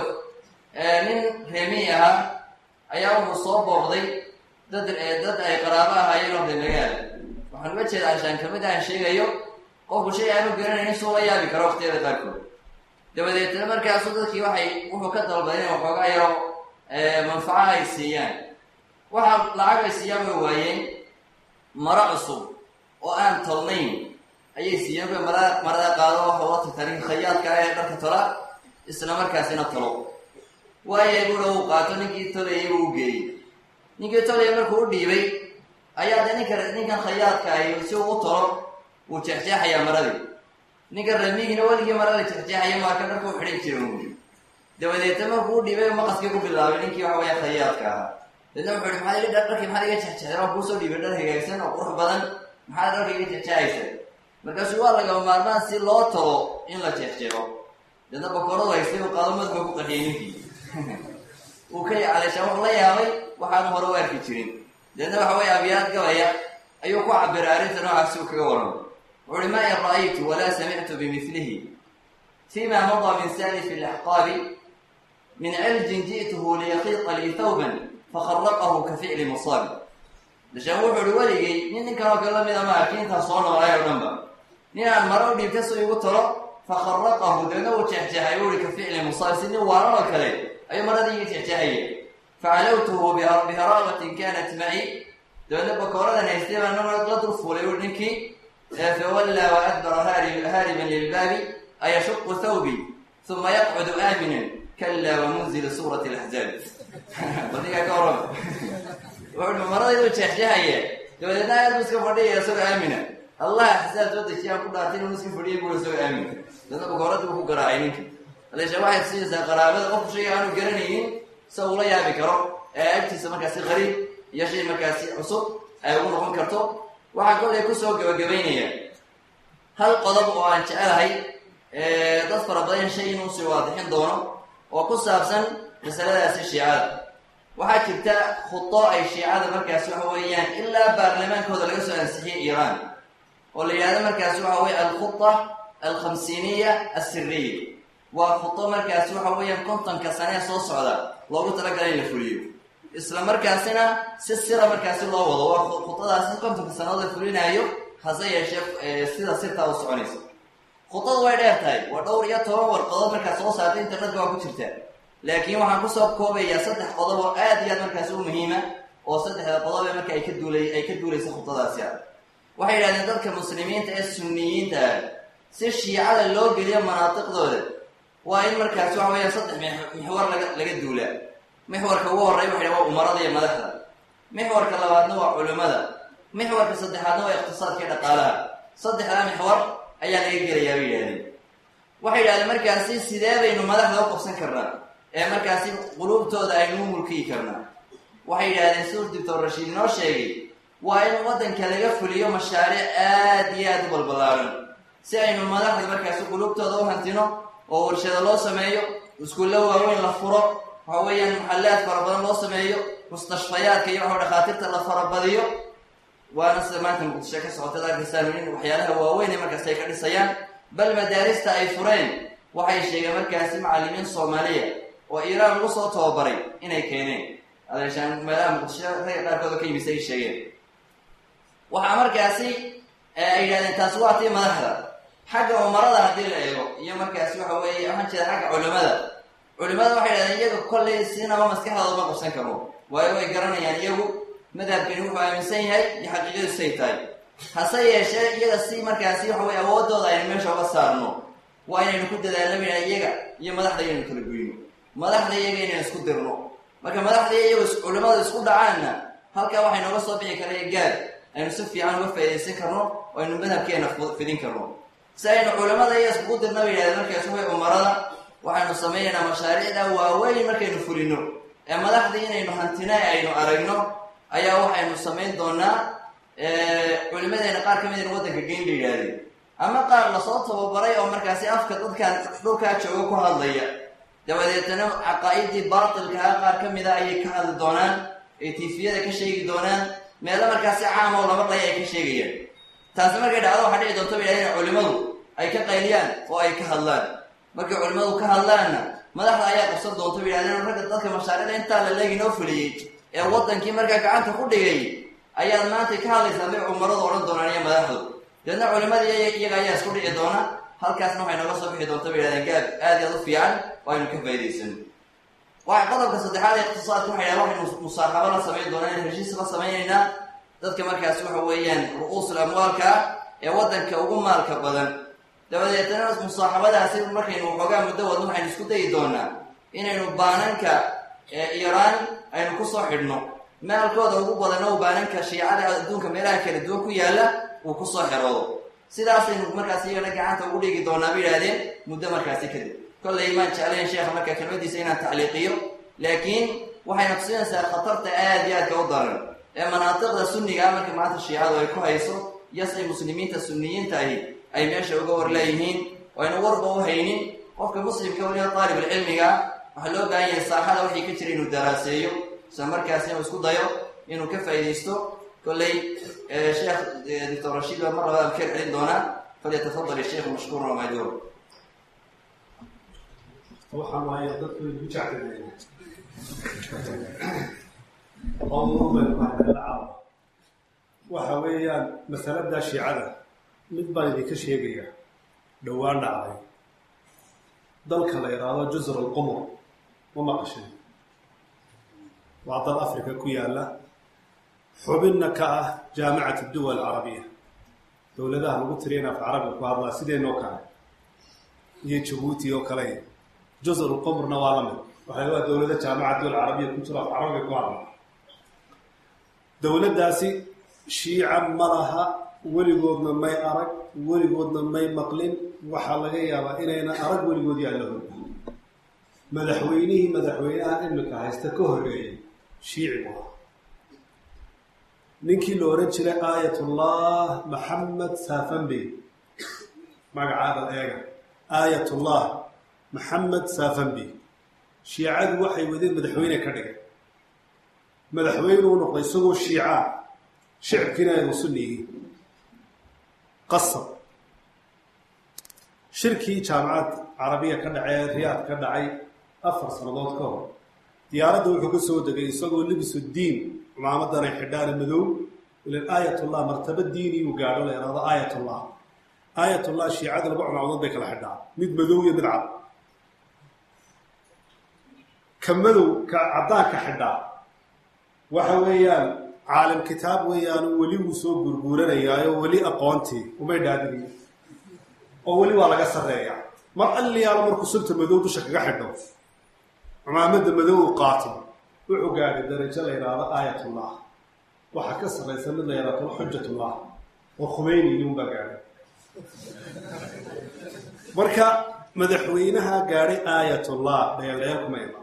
S3: nin reemiy ahaa ayaa wuxuu soo booqday dad dad ay qaraabo ahaayeen oo reemagaala waxaan uga jeeda anshaan kamid aan sheegayo qofku shay aanu garanaynin suu la yaabi karo waqtiyada qaarkood dabadeetna markaasu dadkii waxay wuxuu ka dalbaday inay waxoogaa yaro manfaco ay siiyaan waxa lacag ay siiyaan way waayeen maro cusub oo aan tolnayn ayay siiyeen bay marada marada qaado waxa ula tagtaa khayaadka ah ee dharka tola isla markaasina tolo waayay buura uu qaato ninkii tolayay buu u geeyey ninkii tolaya markuu u dhiibay ayaa de ninka ninkan khayaadka ahi si uu u tolo wuu jeexjeexayaa maradii ninka ramiigina weligii marada jeexjeexaya maaka dharka u xidhan jira ui dabadeetna markuu u dhiibay maqaskii ku bilaabay ninkii waxa weya khayaadka ahaa deedna wuxuu ihi maxaad dharkii maxaad iga jexjeexday waan kuusoo dhiibay dhar hagaagsan oo qurux badan maxaad dharka iga jexjeexaysa markaasuu waa lagama maarmaan si loo talo in la jeexjeexo deedna bakoradu haystay uu qaado madka ku qaxiyay ninkii uu ka caleeshaa wuxuu la yaabay waxaanu hore u arki jirin deedna waxa weeye abyaad gabaya ayuu ku cabiray arrinta noocaasi uu kaga waramo wuxu uhi ma in ra'aytu walaa samictu bimilihi fima madaa min salifi alaxqaabi min ciljin ji'tuhu liyaqiiqa lii thawban fakharaqahu ka ficli musaabi dashaan wuxuu uhi weligay nin ninkan oo kale lamida ma arki intaa soo noolay oo dhanba nin aan maro u dhiibta si igu talo fakharaqahu deedna uu jeexjeexay u ihi ka ficli musaabi si nin waalan oo kale ayuu maradii iga jeexjeexaya facalawtuhu biharabatin kanat maci dabeedna bakooradan haystay baa nag la dul fuulay ui ninkii fawallaa wa adbara haariban lilbaabi ayashuqu thawbi uma yaqcudu aaminan kala wamunzilu suurati laxzaabi badigaa ka warama wuxuu maradaydu jeexjeexaya dabadeedna aad bu iska fadhiyaya isagoo aamina allah axsaab soo dejiyaan ku dhaartay inuu iska fadhiyay buu isagoo aamina dabeedna bakooradii buu ku garaacay ninka aleesha waxay tusinaysaa qaraabada qofku shayga aanu garanaynin sa ula yaabi karo ee agtiisa markaasi qariib iyo shay markaasi cusub ay ugu noqon karto waxaan kolay kusoo gabagabaynaya hal qodob oo aan jecelahay dad fara badan shay inuu sii waadixin doono oo ku saabsan masaladaasi shiicada waxaa jirta khudo ay shiicada markaasi waxa weeyaan ilaa baarlamaankooda laga soo ansixiyay iiraan oo la yidhahdo markaasi waxa weye alkhuda alkhamsiiniya assiriya waa khudo markaasi waxa weeyaan kontonka sanee soo socda loogu talagalay in la fuliyo isla markaasina si sira markaasi loo wado waa khudadaasi kontonka sannadood la fulinaayo hase yeeshee sida sirtaa u soconayso khudadu way dheer tahay waa dhowr iyo toban warqadood markaas soo saartay internetka waa ku jirtaa laakiin waxaan kusoo koobayaa saddex qodob oo aad iyo aad markaasi u muhiima oo saddexda qodob ee marka ay ka duulay ay ka duulaysa khudadaasi ah waxay yidhahdeen dadka muslimiinta ee sunniyiinta ah si shiicada loo geliyo manaatiqdooda waa in markaasi waxa weeyaan saddex mixwar laga laga duulaa mixwarka ugu horreya waxay waa umarada iyo madaxda mixwarka labaadna waa culimmada mixwarka saddexaadna waa iqtisaadka iyo dhaqaalaha saddexdaa mixwar ayaa laga gelayaa bay yidhahdeen waxay yidhahdeen markaasi sidee baynu madaxda u qabsan karnaa ee markaasi quluubtooda aynu u mulkiyi karnaa waxay yidhahdeen siduu doctor rashiid inoo sheegay waa in waddanka laga fuliyo mashaariic aad iyo aad u balbalaaran si aynu madaxda markaasi quluubtooda u hantino oo warshado loo sameeyo iskuulla waaweyn la furo waxa weeyaan maxallaad fara badan loo sameeyo mustashfayaadka iyo waxa dhakhaatiirta la farabadiyo waana sida maanta muqdisho ka socotad arkaysaan in waxyaalaha waaweyn ee markaasi ay ka dhisayaan bal madaarista ay fureen waxay sheegeen markaasi macallimiin soomaaliya oo iiraan lagu soo tababaray inay keeneen adeeshaan meelaha muqdisho ragga qaarkooda ka yimise ay sheegeen waxaa markaasi ay yidhahdeen taasi waa tii madaxda xagga umarada haddii la eego iyo markaasi waxa weeye waxaan jeeda xagga culimada culimada waxay yidhahdeen iyaga kollay siinaba maskaxdooda ma qabsan karo waayo way garanayaan iyagu madhabkani wuxuu aaminsan yahay iyo xaqiiqadu say tahay hase yeeshee iyaga si markaasi waxa weye awoodooda aynu meesha uga saarno waa inaynu ku dadaalnamina iyaga iyo madaxda inaynu kala goyno madaxda iyaga inaynu isku dirno marka madaxda iyagu culimadu isku dhacaanna halkaa waxay nooga soo bixi karaya gaad aynu si fiican uga faaidaysan karno oo aynu madhabkeena fidin karno si aynu culimada iyo iskugu dirna ba yidhahdeen markaas way umarada waxaynu samaynaynaa mashaariicda waaweyn markaynu fulino ee madaxdii inaynu hantina aynu aragno ayaa waxaynu samayn doonaa culimadeena qaar ka mid in waddanka geyn ba yidhaahdeen ama qaar lasoo tababaray oo markaasi afka dadkaan dhulkaa jooga ku hadlaya dabadeetana caqaa'idii baatilkaha qaar ka mida ayay ka hadli doonaan ay tiifiyada ka sheegi doonaan meelo markaasi caam oo laba dhaya ay ka sheegayaan taasi markay dhacdo waxaa dhici doonta ba yidhahdeen culimadu ay ka qayliyaan oo ay ka hadlaan markay culimmadu ka hadlaanna madaxda ayaa qabsan doonta ba yidhahdeen ragga dadka mashaariicda intaa la leegi noo fuliyey ee waddankii markaa gacanta ku dhigay ayaad maanta ka hadlaysaa bay cumaradu odhan doonaan iyo madaxdu deedna culimadii iyaga ayaa isku dhici doona halkaasna waxay nooga soo bixi doonta bay yidhahdeen gaab aad iyo aad u fiican oo aynu ka faa'idaysano waxa qodobka saddexaad ee iqtisaadka waxay yidhahdeen waxaynu musaaxabo la samayn doonaa in heshiis la samaynaynaa dadka markaasi waxa weeyaan ru'uusul amwaalka ee waddanka ugu maalka badan dabadeetana musaaxabadaasi markaynu waxoogaa muddo wadno waxaynu isku dayi doonaa inaynu baananka iiraan aynu kusoo xidhno maalkooda ugu badano u baananka shiicada adduunka meelaha kala duwan ku yaalla uu kusoo xeroodo sidaasaynu markaasi iyagana gacanta ugu dhigi doonaa ba yidhahdeen muddo markaasi kadib kollay maan jeclayn sheekha markaa kelmadiisa inaan tacliiqiyo laakiin waxayna tusinaysaa khatarta aad iyo aadka u daran ee manaatiqda sunniga ah marka maanta shiicadu ay ku hayso iyo say muslimiinta sunniyiinta ahi ay meesha uga war leeyihiin oo aynu warba u haynin qofka muslimka weliba daalibulcilmiga waxaa loo baahan yahay saaxada wixii ka jira inuu daraaseeyo isla markaas inuu isku dayo inuu ka faa'iidaysto kolley sheekh doctor rashiid baa mar labaa amkeer celin doonaa falyatafadal sheikhu mashkuuran wamaajuur
S4: waxaan waayaa dadku igu jecladeena qowmubay mahadalacaaw waxa weeyaan masalada shiicada mid baan idinka sheegaya dhowaan dhacday dalka la idhaahdo jusr alqumur ma maqashay waa dal africa ku yaala xubinna ka ah jaamicat duwal carabiya dowladaha lagu tiriyan af carabiga ku hadlaa sideenoo kale iyo jabuuti oo kale jusr alqumurna waa lamid waxay waa dowlada jaamicat duwal carabiya ku jiro af carabiga ku hadla dowladdaasi shiica ma laha weligoodna may arag weligoodna may maqlin waxaa laga yaabaa inayna arag weligood yaallahooda madaxweynihii madaxweynaha imika haysta ka horreeyay shiici bu ahaa ninkii la ohan jiray aayatullah maxamed saafambey magacaada eega aayatullah maxamed saafambey shiicadu waxay wadeen madaxweyne ka dhigay madaxweyne u noqday isagoo shiicaa shicibkiina aynu sunni yihiin qasab shirkii jaamacad carabiya ka dhacee riyaad ka dhacay afar sannadood ka hor diyaaradda wuxuu ka soo degay isagoo libisu diin cumaamadana xidhaana madow ilan aayatullah martaba diiniyuu gaadho la ihahdo aayatullah aayatullah shiicada laba cumaamadood bay kala xidhaa mid madow iyo mid cad ka madow ka caddaanka xidhaa waxa weeyaan caalim kitaab weeyaan weli wuu soo gurguuranayaayo weli aqoontii umay dhaadiniyo oo weli waa laga sarreeyaa mar alliyaalo markuu sunta madow dusha kaga xidho cumaamadda madow u qaato wuxuu gaadhay darajo la yidhaahdo aayatullah waxaa ka sarraysa mid la yidhahdo xujatullah oo khumeyni unbaa gaadhay marka madaxweynaha gaadhay aayatullah dheeldheel kuma iman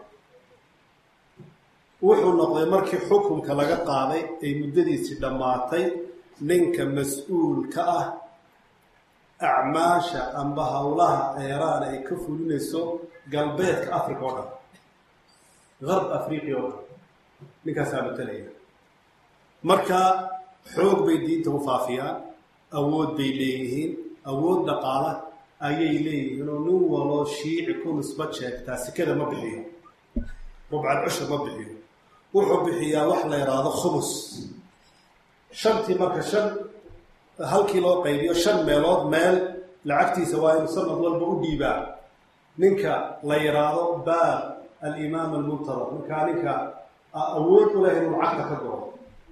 S4: wuxuu noqday markii xukunka laga qaaday ay muddadiisii dhammaatay ninka mas-uul ka ah acmaasha amba howlaha eeraan ay ka fulinayso galbeedka africa oo dhan garb afriqiya oo dhan ninkaasaa matalaya marka xoog bay diinta u faafiyaan awood bay leeyihiin awood dhaqaala ayay leeyihiin oo nin waloo shiici ku nisbad sheegtaa sikada ma bixiyo rubcad cushur ma bixiyo wuxuu bixiyaa wax la yidhaahdo khumus shantii marka shan halkii loo qaybiyo shan meelood meel lacagtiisa waa inuu sanad walba u dhiibaa ninka la yidhaahdo baab alimaam almuntadar markaa ninka awood u leh inuu lacagta ka goro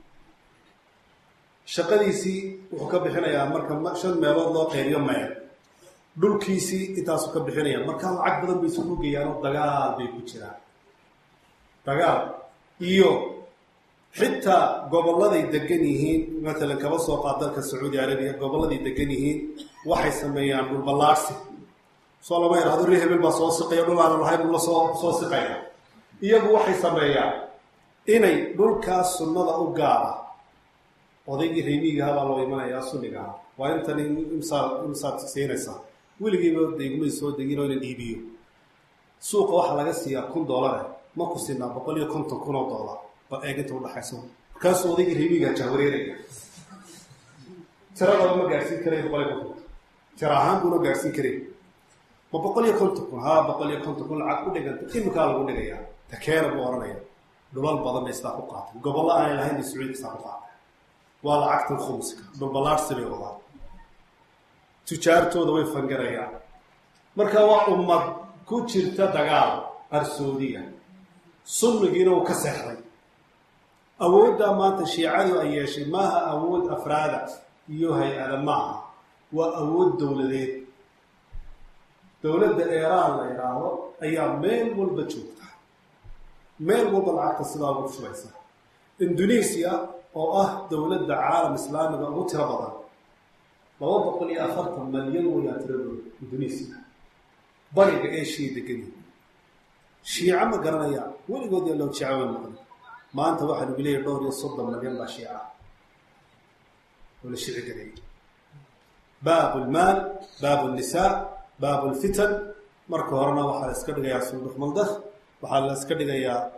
S4: shaqadiisii wuxuu ka bixinayaa marka shan meelood loo qaybiyo meel dhulkiisii intaasuu ka bixinaya markaa lacag badan bay isugu geeyaanoo dagaal bay ku jiraan dagaal iyo xitaa gobolladay degan yihiin matalan kaba soo qaad dalka sacuudi arabiya gobolladay degan yihiin waxay sameeyaan dhulballaarsi soo lama yidhahdo ree hebel baa soo siqaya dhul aanan lahayn ula soo soo siqaya iyagu waxay sameeyaan inay dhulkaas sunnada u gaara odaygii reemiigaha baa loo imanayaa sunnigaha waa intan imsaa imsaad siinaysaa weligiiba degmay soo deginoo inan iibiyo suuqa waxaa laga siiyaa kun doolare ma ku siinaa boqol iyo konton kun oo doolar bal eeginta udhaxayso markaasuu odaygii reemiiga jahwareeraya tiradaba ma gaadhsiin karay boqol iyo konton tira ahaan buuna gaadhsiin karay ma boqol iyo konton kun haa boqol iyo konton kun lacag u dhiganta iminkaa lagu dhigayaa takeena buu ohanaya dhulal badan bay istaa ku qaatay gobollo aanay lahayn bay sacuudi istaa ku qaatay waa lacagtan khumuska dhulballaarsi bay wadaan tujaartooda way fangarayaan marka waa ummad ku jirta dagaal qarsoodiya sunnigiina uu ka seexday awooddaa maanta shiicadu ay yeeshay maaha awood afraada iyo hay-ada maaha waa awood dowladeed dowladda eeraan la idhaahdo ayaa meel walba joogta meel walba lacagta sidaa ugu shubaysa indonesia oo ah dowladda caalam islaamiga ugu tiro badan laba boqol iyo afartan malyan wayaa tiradooda indonesia bariga eshiya degani shiico ma garanaya weligood yaa loo jecaway maqli maanta waxaa lagu leeyahy dhowr iyo soddon malyan baa shiica oo la shici gareeyay baabu lmaal baabu nnisaa baabu lfitan marka horena waxaa la iska dhigayaa sunduq maldah waxaa la iska dhigayaa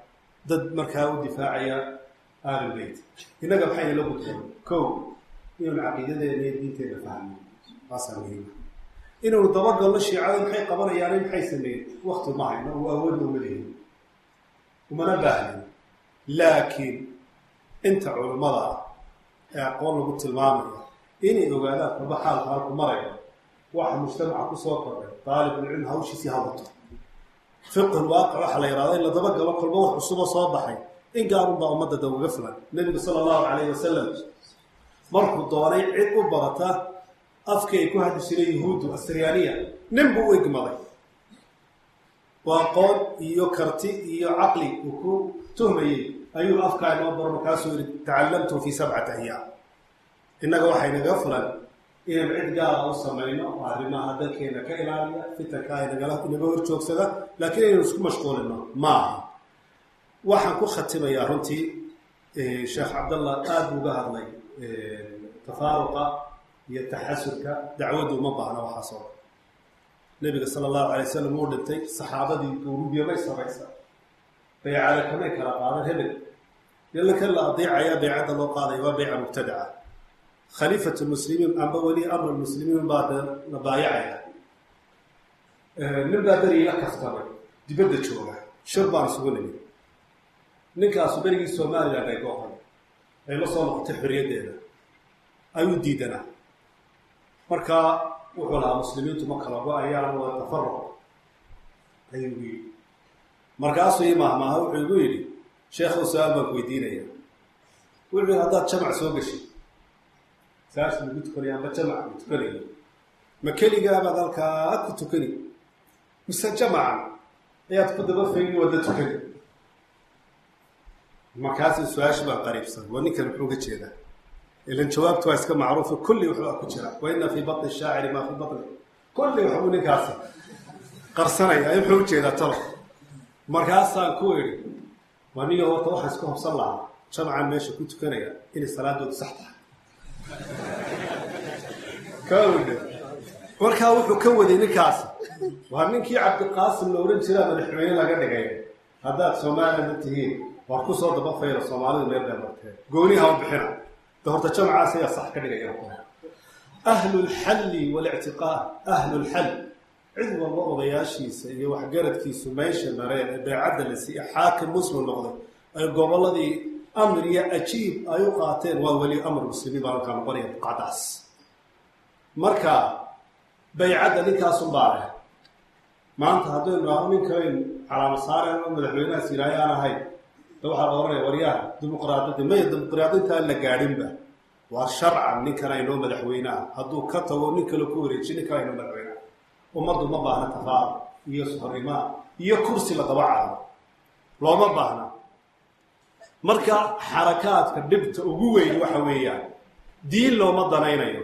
S4: dad markaa u difaacaya ahlulbeyt innaga maxayna la gudboon kow inaynu caqiidadeena iyo diinteena fahmo taasaa muhiima inaynu dabagalno shiicada maxay qabanayaani maxay sameeyeen wakti ma hayno u awoodna uma lehin umana baahnin laakiin inta culummada ah ee aqoon lagu tilmaamaya inay ogaadaan kaba xaalka halku marayo waxa mujtamaca kusoo kordhay daalibulcilm hawshiisii hawato fiqhulwaaqic waxaa la yidhahda in la dabagalo kolba wax cusubo soo baxay in gaarunbaa ummadda da uga filan nebigu sala allahu calayhi wasalam markuu doonay cid u barata afkii ay ku hadli jireen yuhuuddu asriyaaniya nin buu u egmaday oo aqoon iyo karti iyo caqli uu ku tuhmayey ayuu afkaa inoo baro markaasuu yihi tacallamtu fii sabcati ayaam innaga waxay naga fulan inaynu cid gaara u samayno oo arrimaha dalkeena ka ilaaliya fitanka ay nagala inaga hor joogsada laakiin inaynu isku mashquulino maaha waxaan ku khatimayaa runtii sheekh cabdallah aada buu uga hadlay tafaaruqa iyo taxasurka dacwaddu uma baahna waxaasoo nebiga sala allahu alay wasalam wuu dhintay saxaabadii duurubiya may samaysa baycada kamay kala qaadan hebel yalanka la adeecayaa baycadda loo qaadaya waa bayca mubtadaca khaliifat lmuslimiin amba weli amr lmuslimiin baa la baayacaya nin baa berigii la kaftamay dibadda jooga shir baan isugu nimid ninkaasu berigii somaliland ay gooqan ay la soo noqotay xorriyaddeeda ayuu diidanaa marka wuxuu lahaa muslimiintu ma kala go-ayaan waa tafaruq ayuu igu yidhi markaasuu ii mahmaaha wuxuu igu yidhi sheekhow su-aal baan ku weydiinaya wuxuu yidhi haddaad jamac soo geshid saas lagu tukanaya amba jamac ku tukanayo ma keligaabaad halkaa ku tukani mise jamacan ayaad ku daba fayni wadda tukani markaasuu su-aasha baan qariibsan waa ninkan muxuu ka jeedaa ilan jawaabtu waa iska macruufa kulli waxbaa ku jira wa ina fii batni shaaciri maa fii batni kulli waxbuu ninkaasi qarsanaya ay muxuu ujeedaa talo markaasaan ku idhi waa niyo horta waxaan isku hobsan lahaa jamacan meesha ku tukanaya inay salaadoodu sax tahay kawdhe markaa wuxuu ka waday ninkaasi waa ninkii cabdiqaasim la ohan jiraa madaxweyne laga dhigay haddaad somaliland tihiin war kusoo daba fayra soomaalidu meel bay marteen gooniha u bixina de horta jamacaas ayaa sax ka dhigaya ahlu lxalli walictiqaad ahlu lxall cid walba odayaashiisa iyo waxgaradkiisu meesha mareen ee beecadda la siiye xaakim muslim noqday ay gobolladii amr iyo ajiib ay u qaateen waa weli amr muslimiin baa halkaa noqonaya buqacdaas marka baycadda ninkaasun baa leh maanta haddaynu aho nin kaleyn calaama saareen oo madaxweynahaas yidhaahay aan ahayn de waxaa la ohanaya waryaha dimuqraadiyadda maya dimuqraadintaan la gaadhinba waa sharcan ninkan aynoo madaxweyneah hadduu ka tago nin kale ku wareejiy ninkan aynoo madaxweyneah ummaddu ma baahna tafaar iyo sohorimaa iyo kursi la daba caado looma baahna marka xarakaadka dhibta ugu weyn waxa weeyaan diin looma danaynayo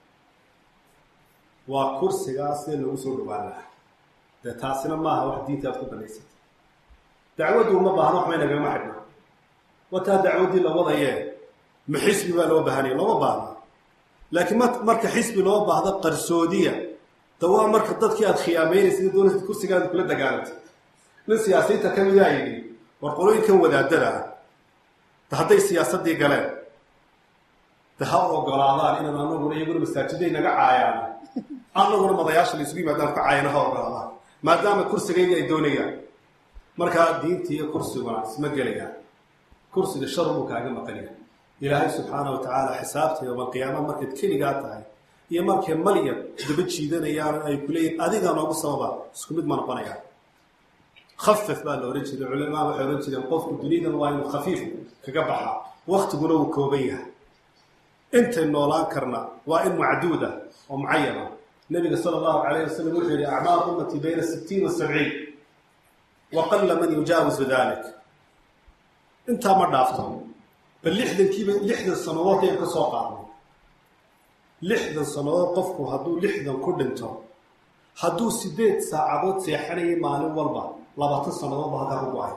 S4: waa kursigaas see loogu soo dhawaan lahaa dee taasina maaha wax diinta aad ku danaysata dacwaddu uma baahna waxbay nagama xidhna wataa dacwaddii la wadayee ma xisbi baa loo baahanaya looma baahna laakiin m marka xisbi loo baahdo qarsoodiya da waa marka dadkii aada khiyaameynaysa doonaysa kursigaada kula dagaalantay nin siyaasiyiinta ka midaa yidhi war qolooyinkan wadaadada ah da hadday siyaasaddii galeen de ha ogolaadaan inaan anaguna iyaguna masaajiday naga caayaan anaguna madayaasha la isugu yimaadaan ka caayana ha ogolaadaan maadaama kursigayga ay doonayaan markaa diinta iyo kursiguna isma gelayaan kursiga shar buu kaaga maqanya ilaahay subxaana wa tacaala xisaabta yowmalqiyaama markayd keligaa tahay iyo markay malyad daba jiidanayaan ay ku leeyihin adigaa noogu sababa isku mid ma noqonayaan khafif baa la ohan jiray culamaa waxay ohan jireen qofku duniyadan waa inuu khafiif kaga baxa waktiguna wuu kooban yahay intay noolaan karna waa in macduuda oo mucayana nabiga sala allahu calayh wasalam wuxuu yihi acmaar ummati bayna sittiin wa sabciin wa qalla man yujaawizu dalik intaa ma dhaafto bal lixdankiiba lixdan sannadood ayaan ka soo qaadnay lixdan sannadood qofku hadduu lixdan ku dhinto hadduu sideed saacadood seexanayay maalin walba labaatan sannadood ba halkaa ku go-ay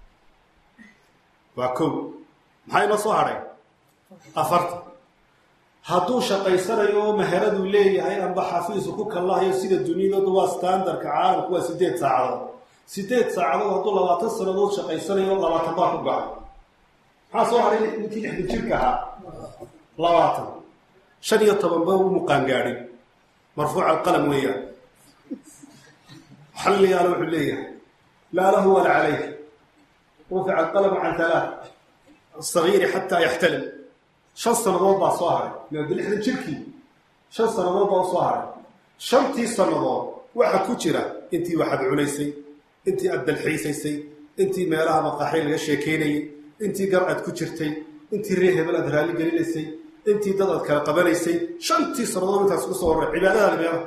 S4: waa kow maxaa inoo soo hadhay afartan hadduu shaqaysanayo oo maharaduu leeyahay amba xafiisu ku kallahayo sida dunyadooda waa standardka caalamku waa sideed saacadood sideed saacadood hadduu labaatan sannadood shaqaysanayo labaatan baa ku gacay maxaa soo haray ninkii lixdan jirka ahaa labaatan shan iyo toban ba u muqaangaadhin marfuuc alqalam weeyaan xalligaana wuxuu leeyahay laa lahu wala calayh rufica alqalamu can halaa asagiiri xataa yaxtalim shan sannadood baa soo haray maada lixdan jirkii shan sannadood baa u soo haray shantii sannadood waxa ku jira intii waxaad cunaysay intii aad dalxiisaysay intii meelaha maqaaxay laga sheekeynayay intii gar aad ku jirtay intii ree hebel aad raalli gelinaysay intii dad aad kala qabanaysay shantii sannadood intaas ku soo horray cibaadadaada meelaha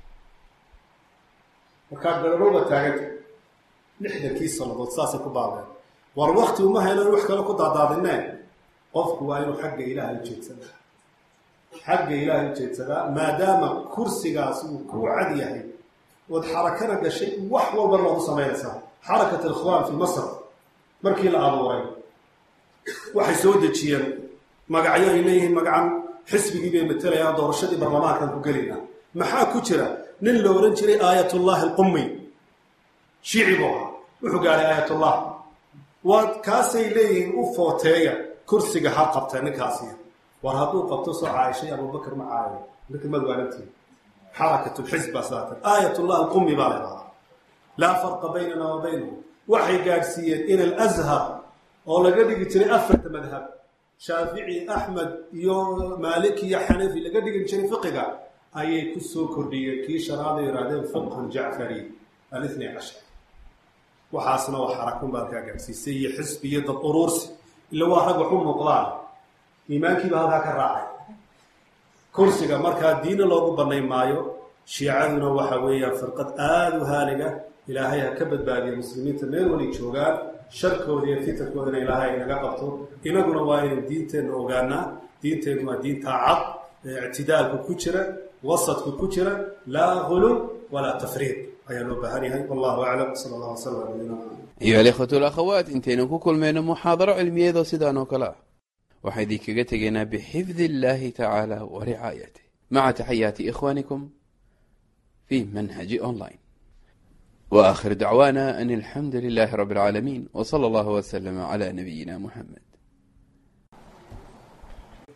S4: markaa gararowba taaganta lixdankii sannadood saasay ku baabeen war wakti uma hayno in wax kale ku daadaadineen qofku waa inuu xagga ilaahay ujeedsadaa xagga ilaahay ujeedsadaa maadaama kursigaas uu ku cad yahay ood xarakana gashay wax walba loogu samaynaysaa xarakat alikhwaan fi masr markii la abuuray waxay soo dejiyeen magacyo ay leeyihiin magacan xisbigii bay matelayaa doorashadii barlamaankan ku gelayna maxaa ku jira nin la odhan jiray aayatullaahi alqumi shiici buu ahaa wuxuu gaadhay aayatullah waa kaasay leeyihiin u footeeya kursiga ha qabta ninkaasi war hadduu qabto soo caaishay abubakar ma caayo ninka madwaalantii xarakat lxisb baa saatan aayatullah alqumi baa leedahaa laa farqa baynana wa baynahum waxay gaadhsiiyeen ila alazhar oo laga dhigi jiray afarta madhab shaafici axmed iyo maalik iyo xanafi laga dhigi jiray fiqiga ayay ku soo kordhiyeen kii shanaad ay yidhahdeen fiqhan jacfari alithni cashar waxaasna waa xarakun baa kaa gaadhsiisay iyo xisbi iyo dad uruursi ila waa rag waxu muuqdaan iimaankiiba halkaa ka raacay kursiga markaa diina loogu banayn maayo shiicaduna waxa weeyaan firqad aada u haaliga ilaahay ha ka badbaadiya muslimiinta meel wali joogaan sharkooda iyo fitankoodana ilaahay inaga qabto inaguna waa inaynu diinteenna ogaanaa diinteennu waa diintaa cad ee ictidaalku ku jira wasadku ku jira laa gulub walaa tafriid ayaa loo baahan yahay wallahu aclam sala allah wasala ala nabiyina maxamed
S1: أيها الإخوة والأخوات انتين كل من محاضرة علمية ذو سيدان وكلا وحيدي كغتغينا بحفظ الله تعالى ورعايته مع تحيات إخوانكم في منهج أونلاين وآخر دعوانا أن الحمد لله رب العالمين وصلى الله وسلم على نبينا محمد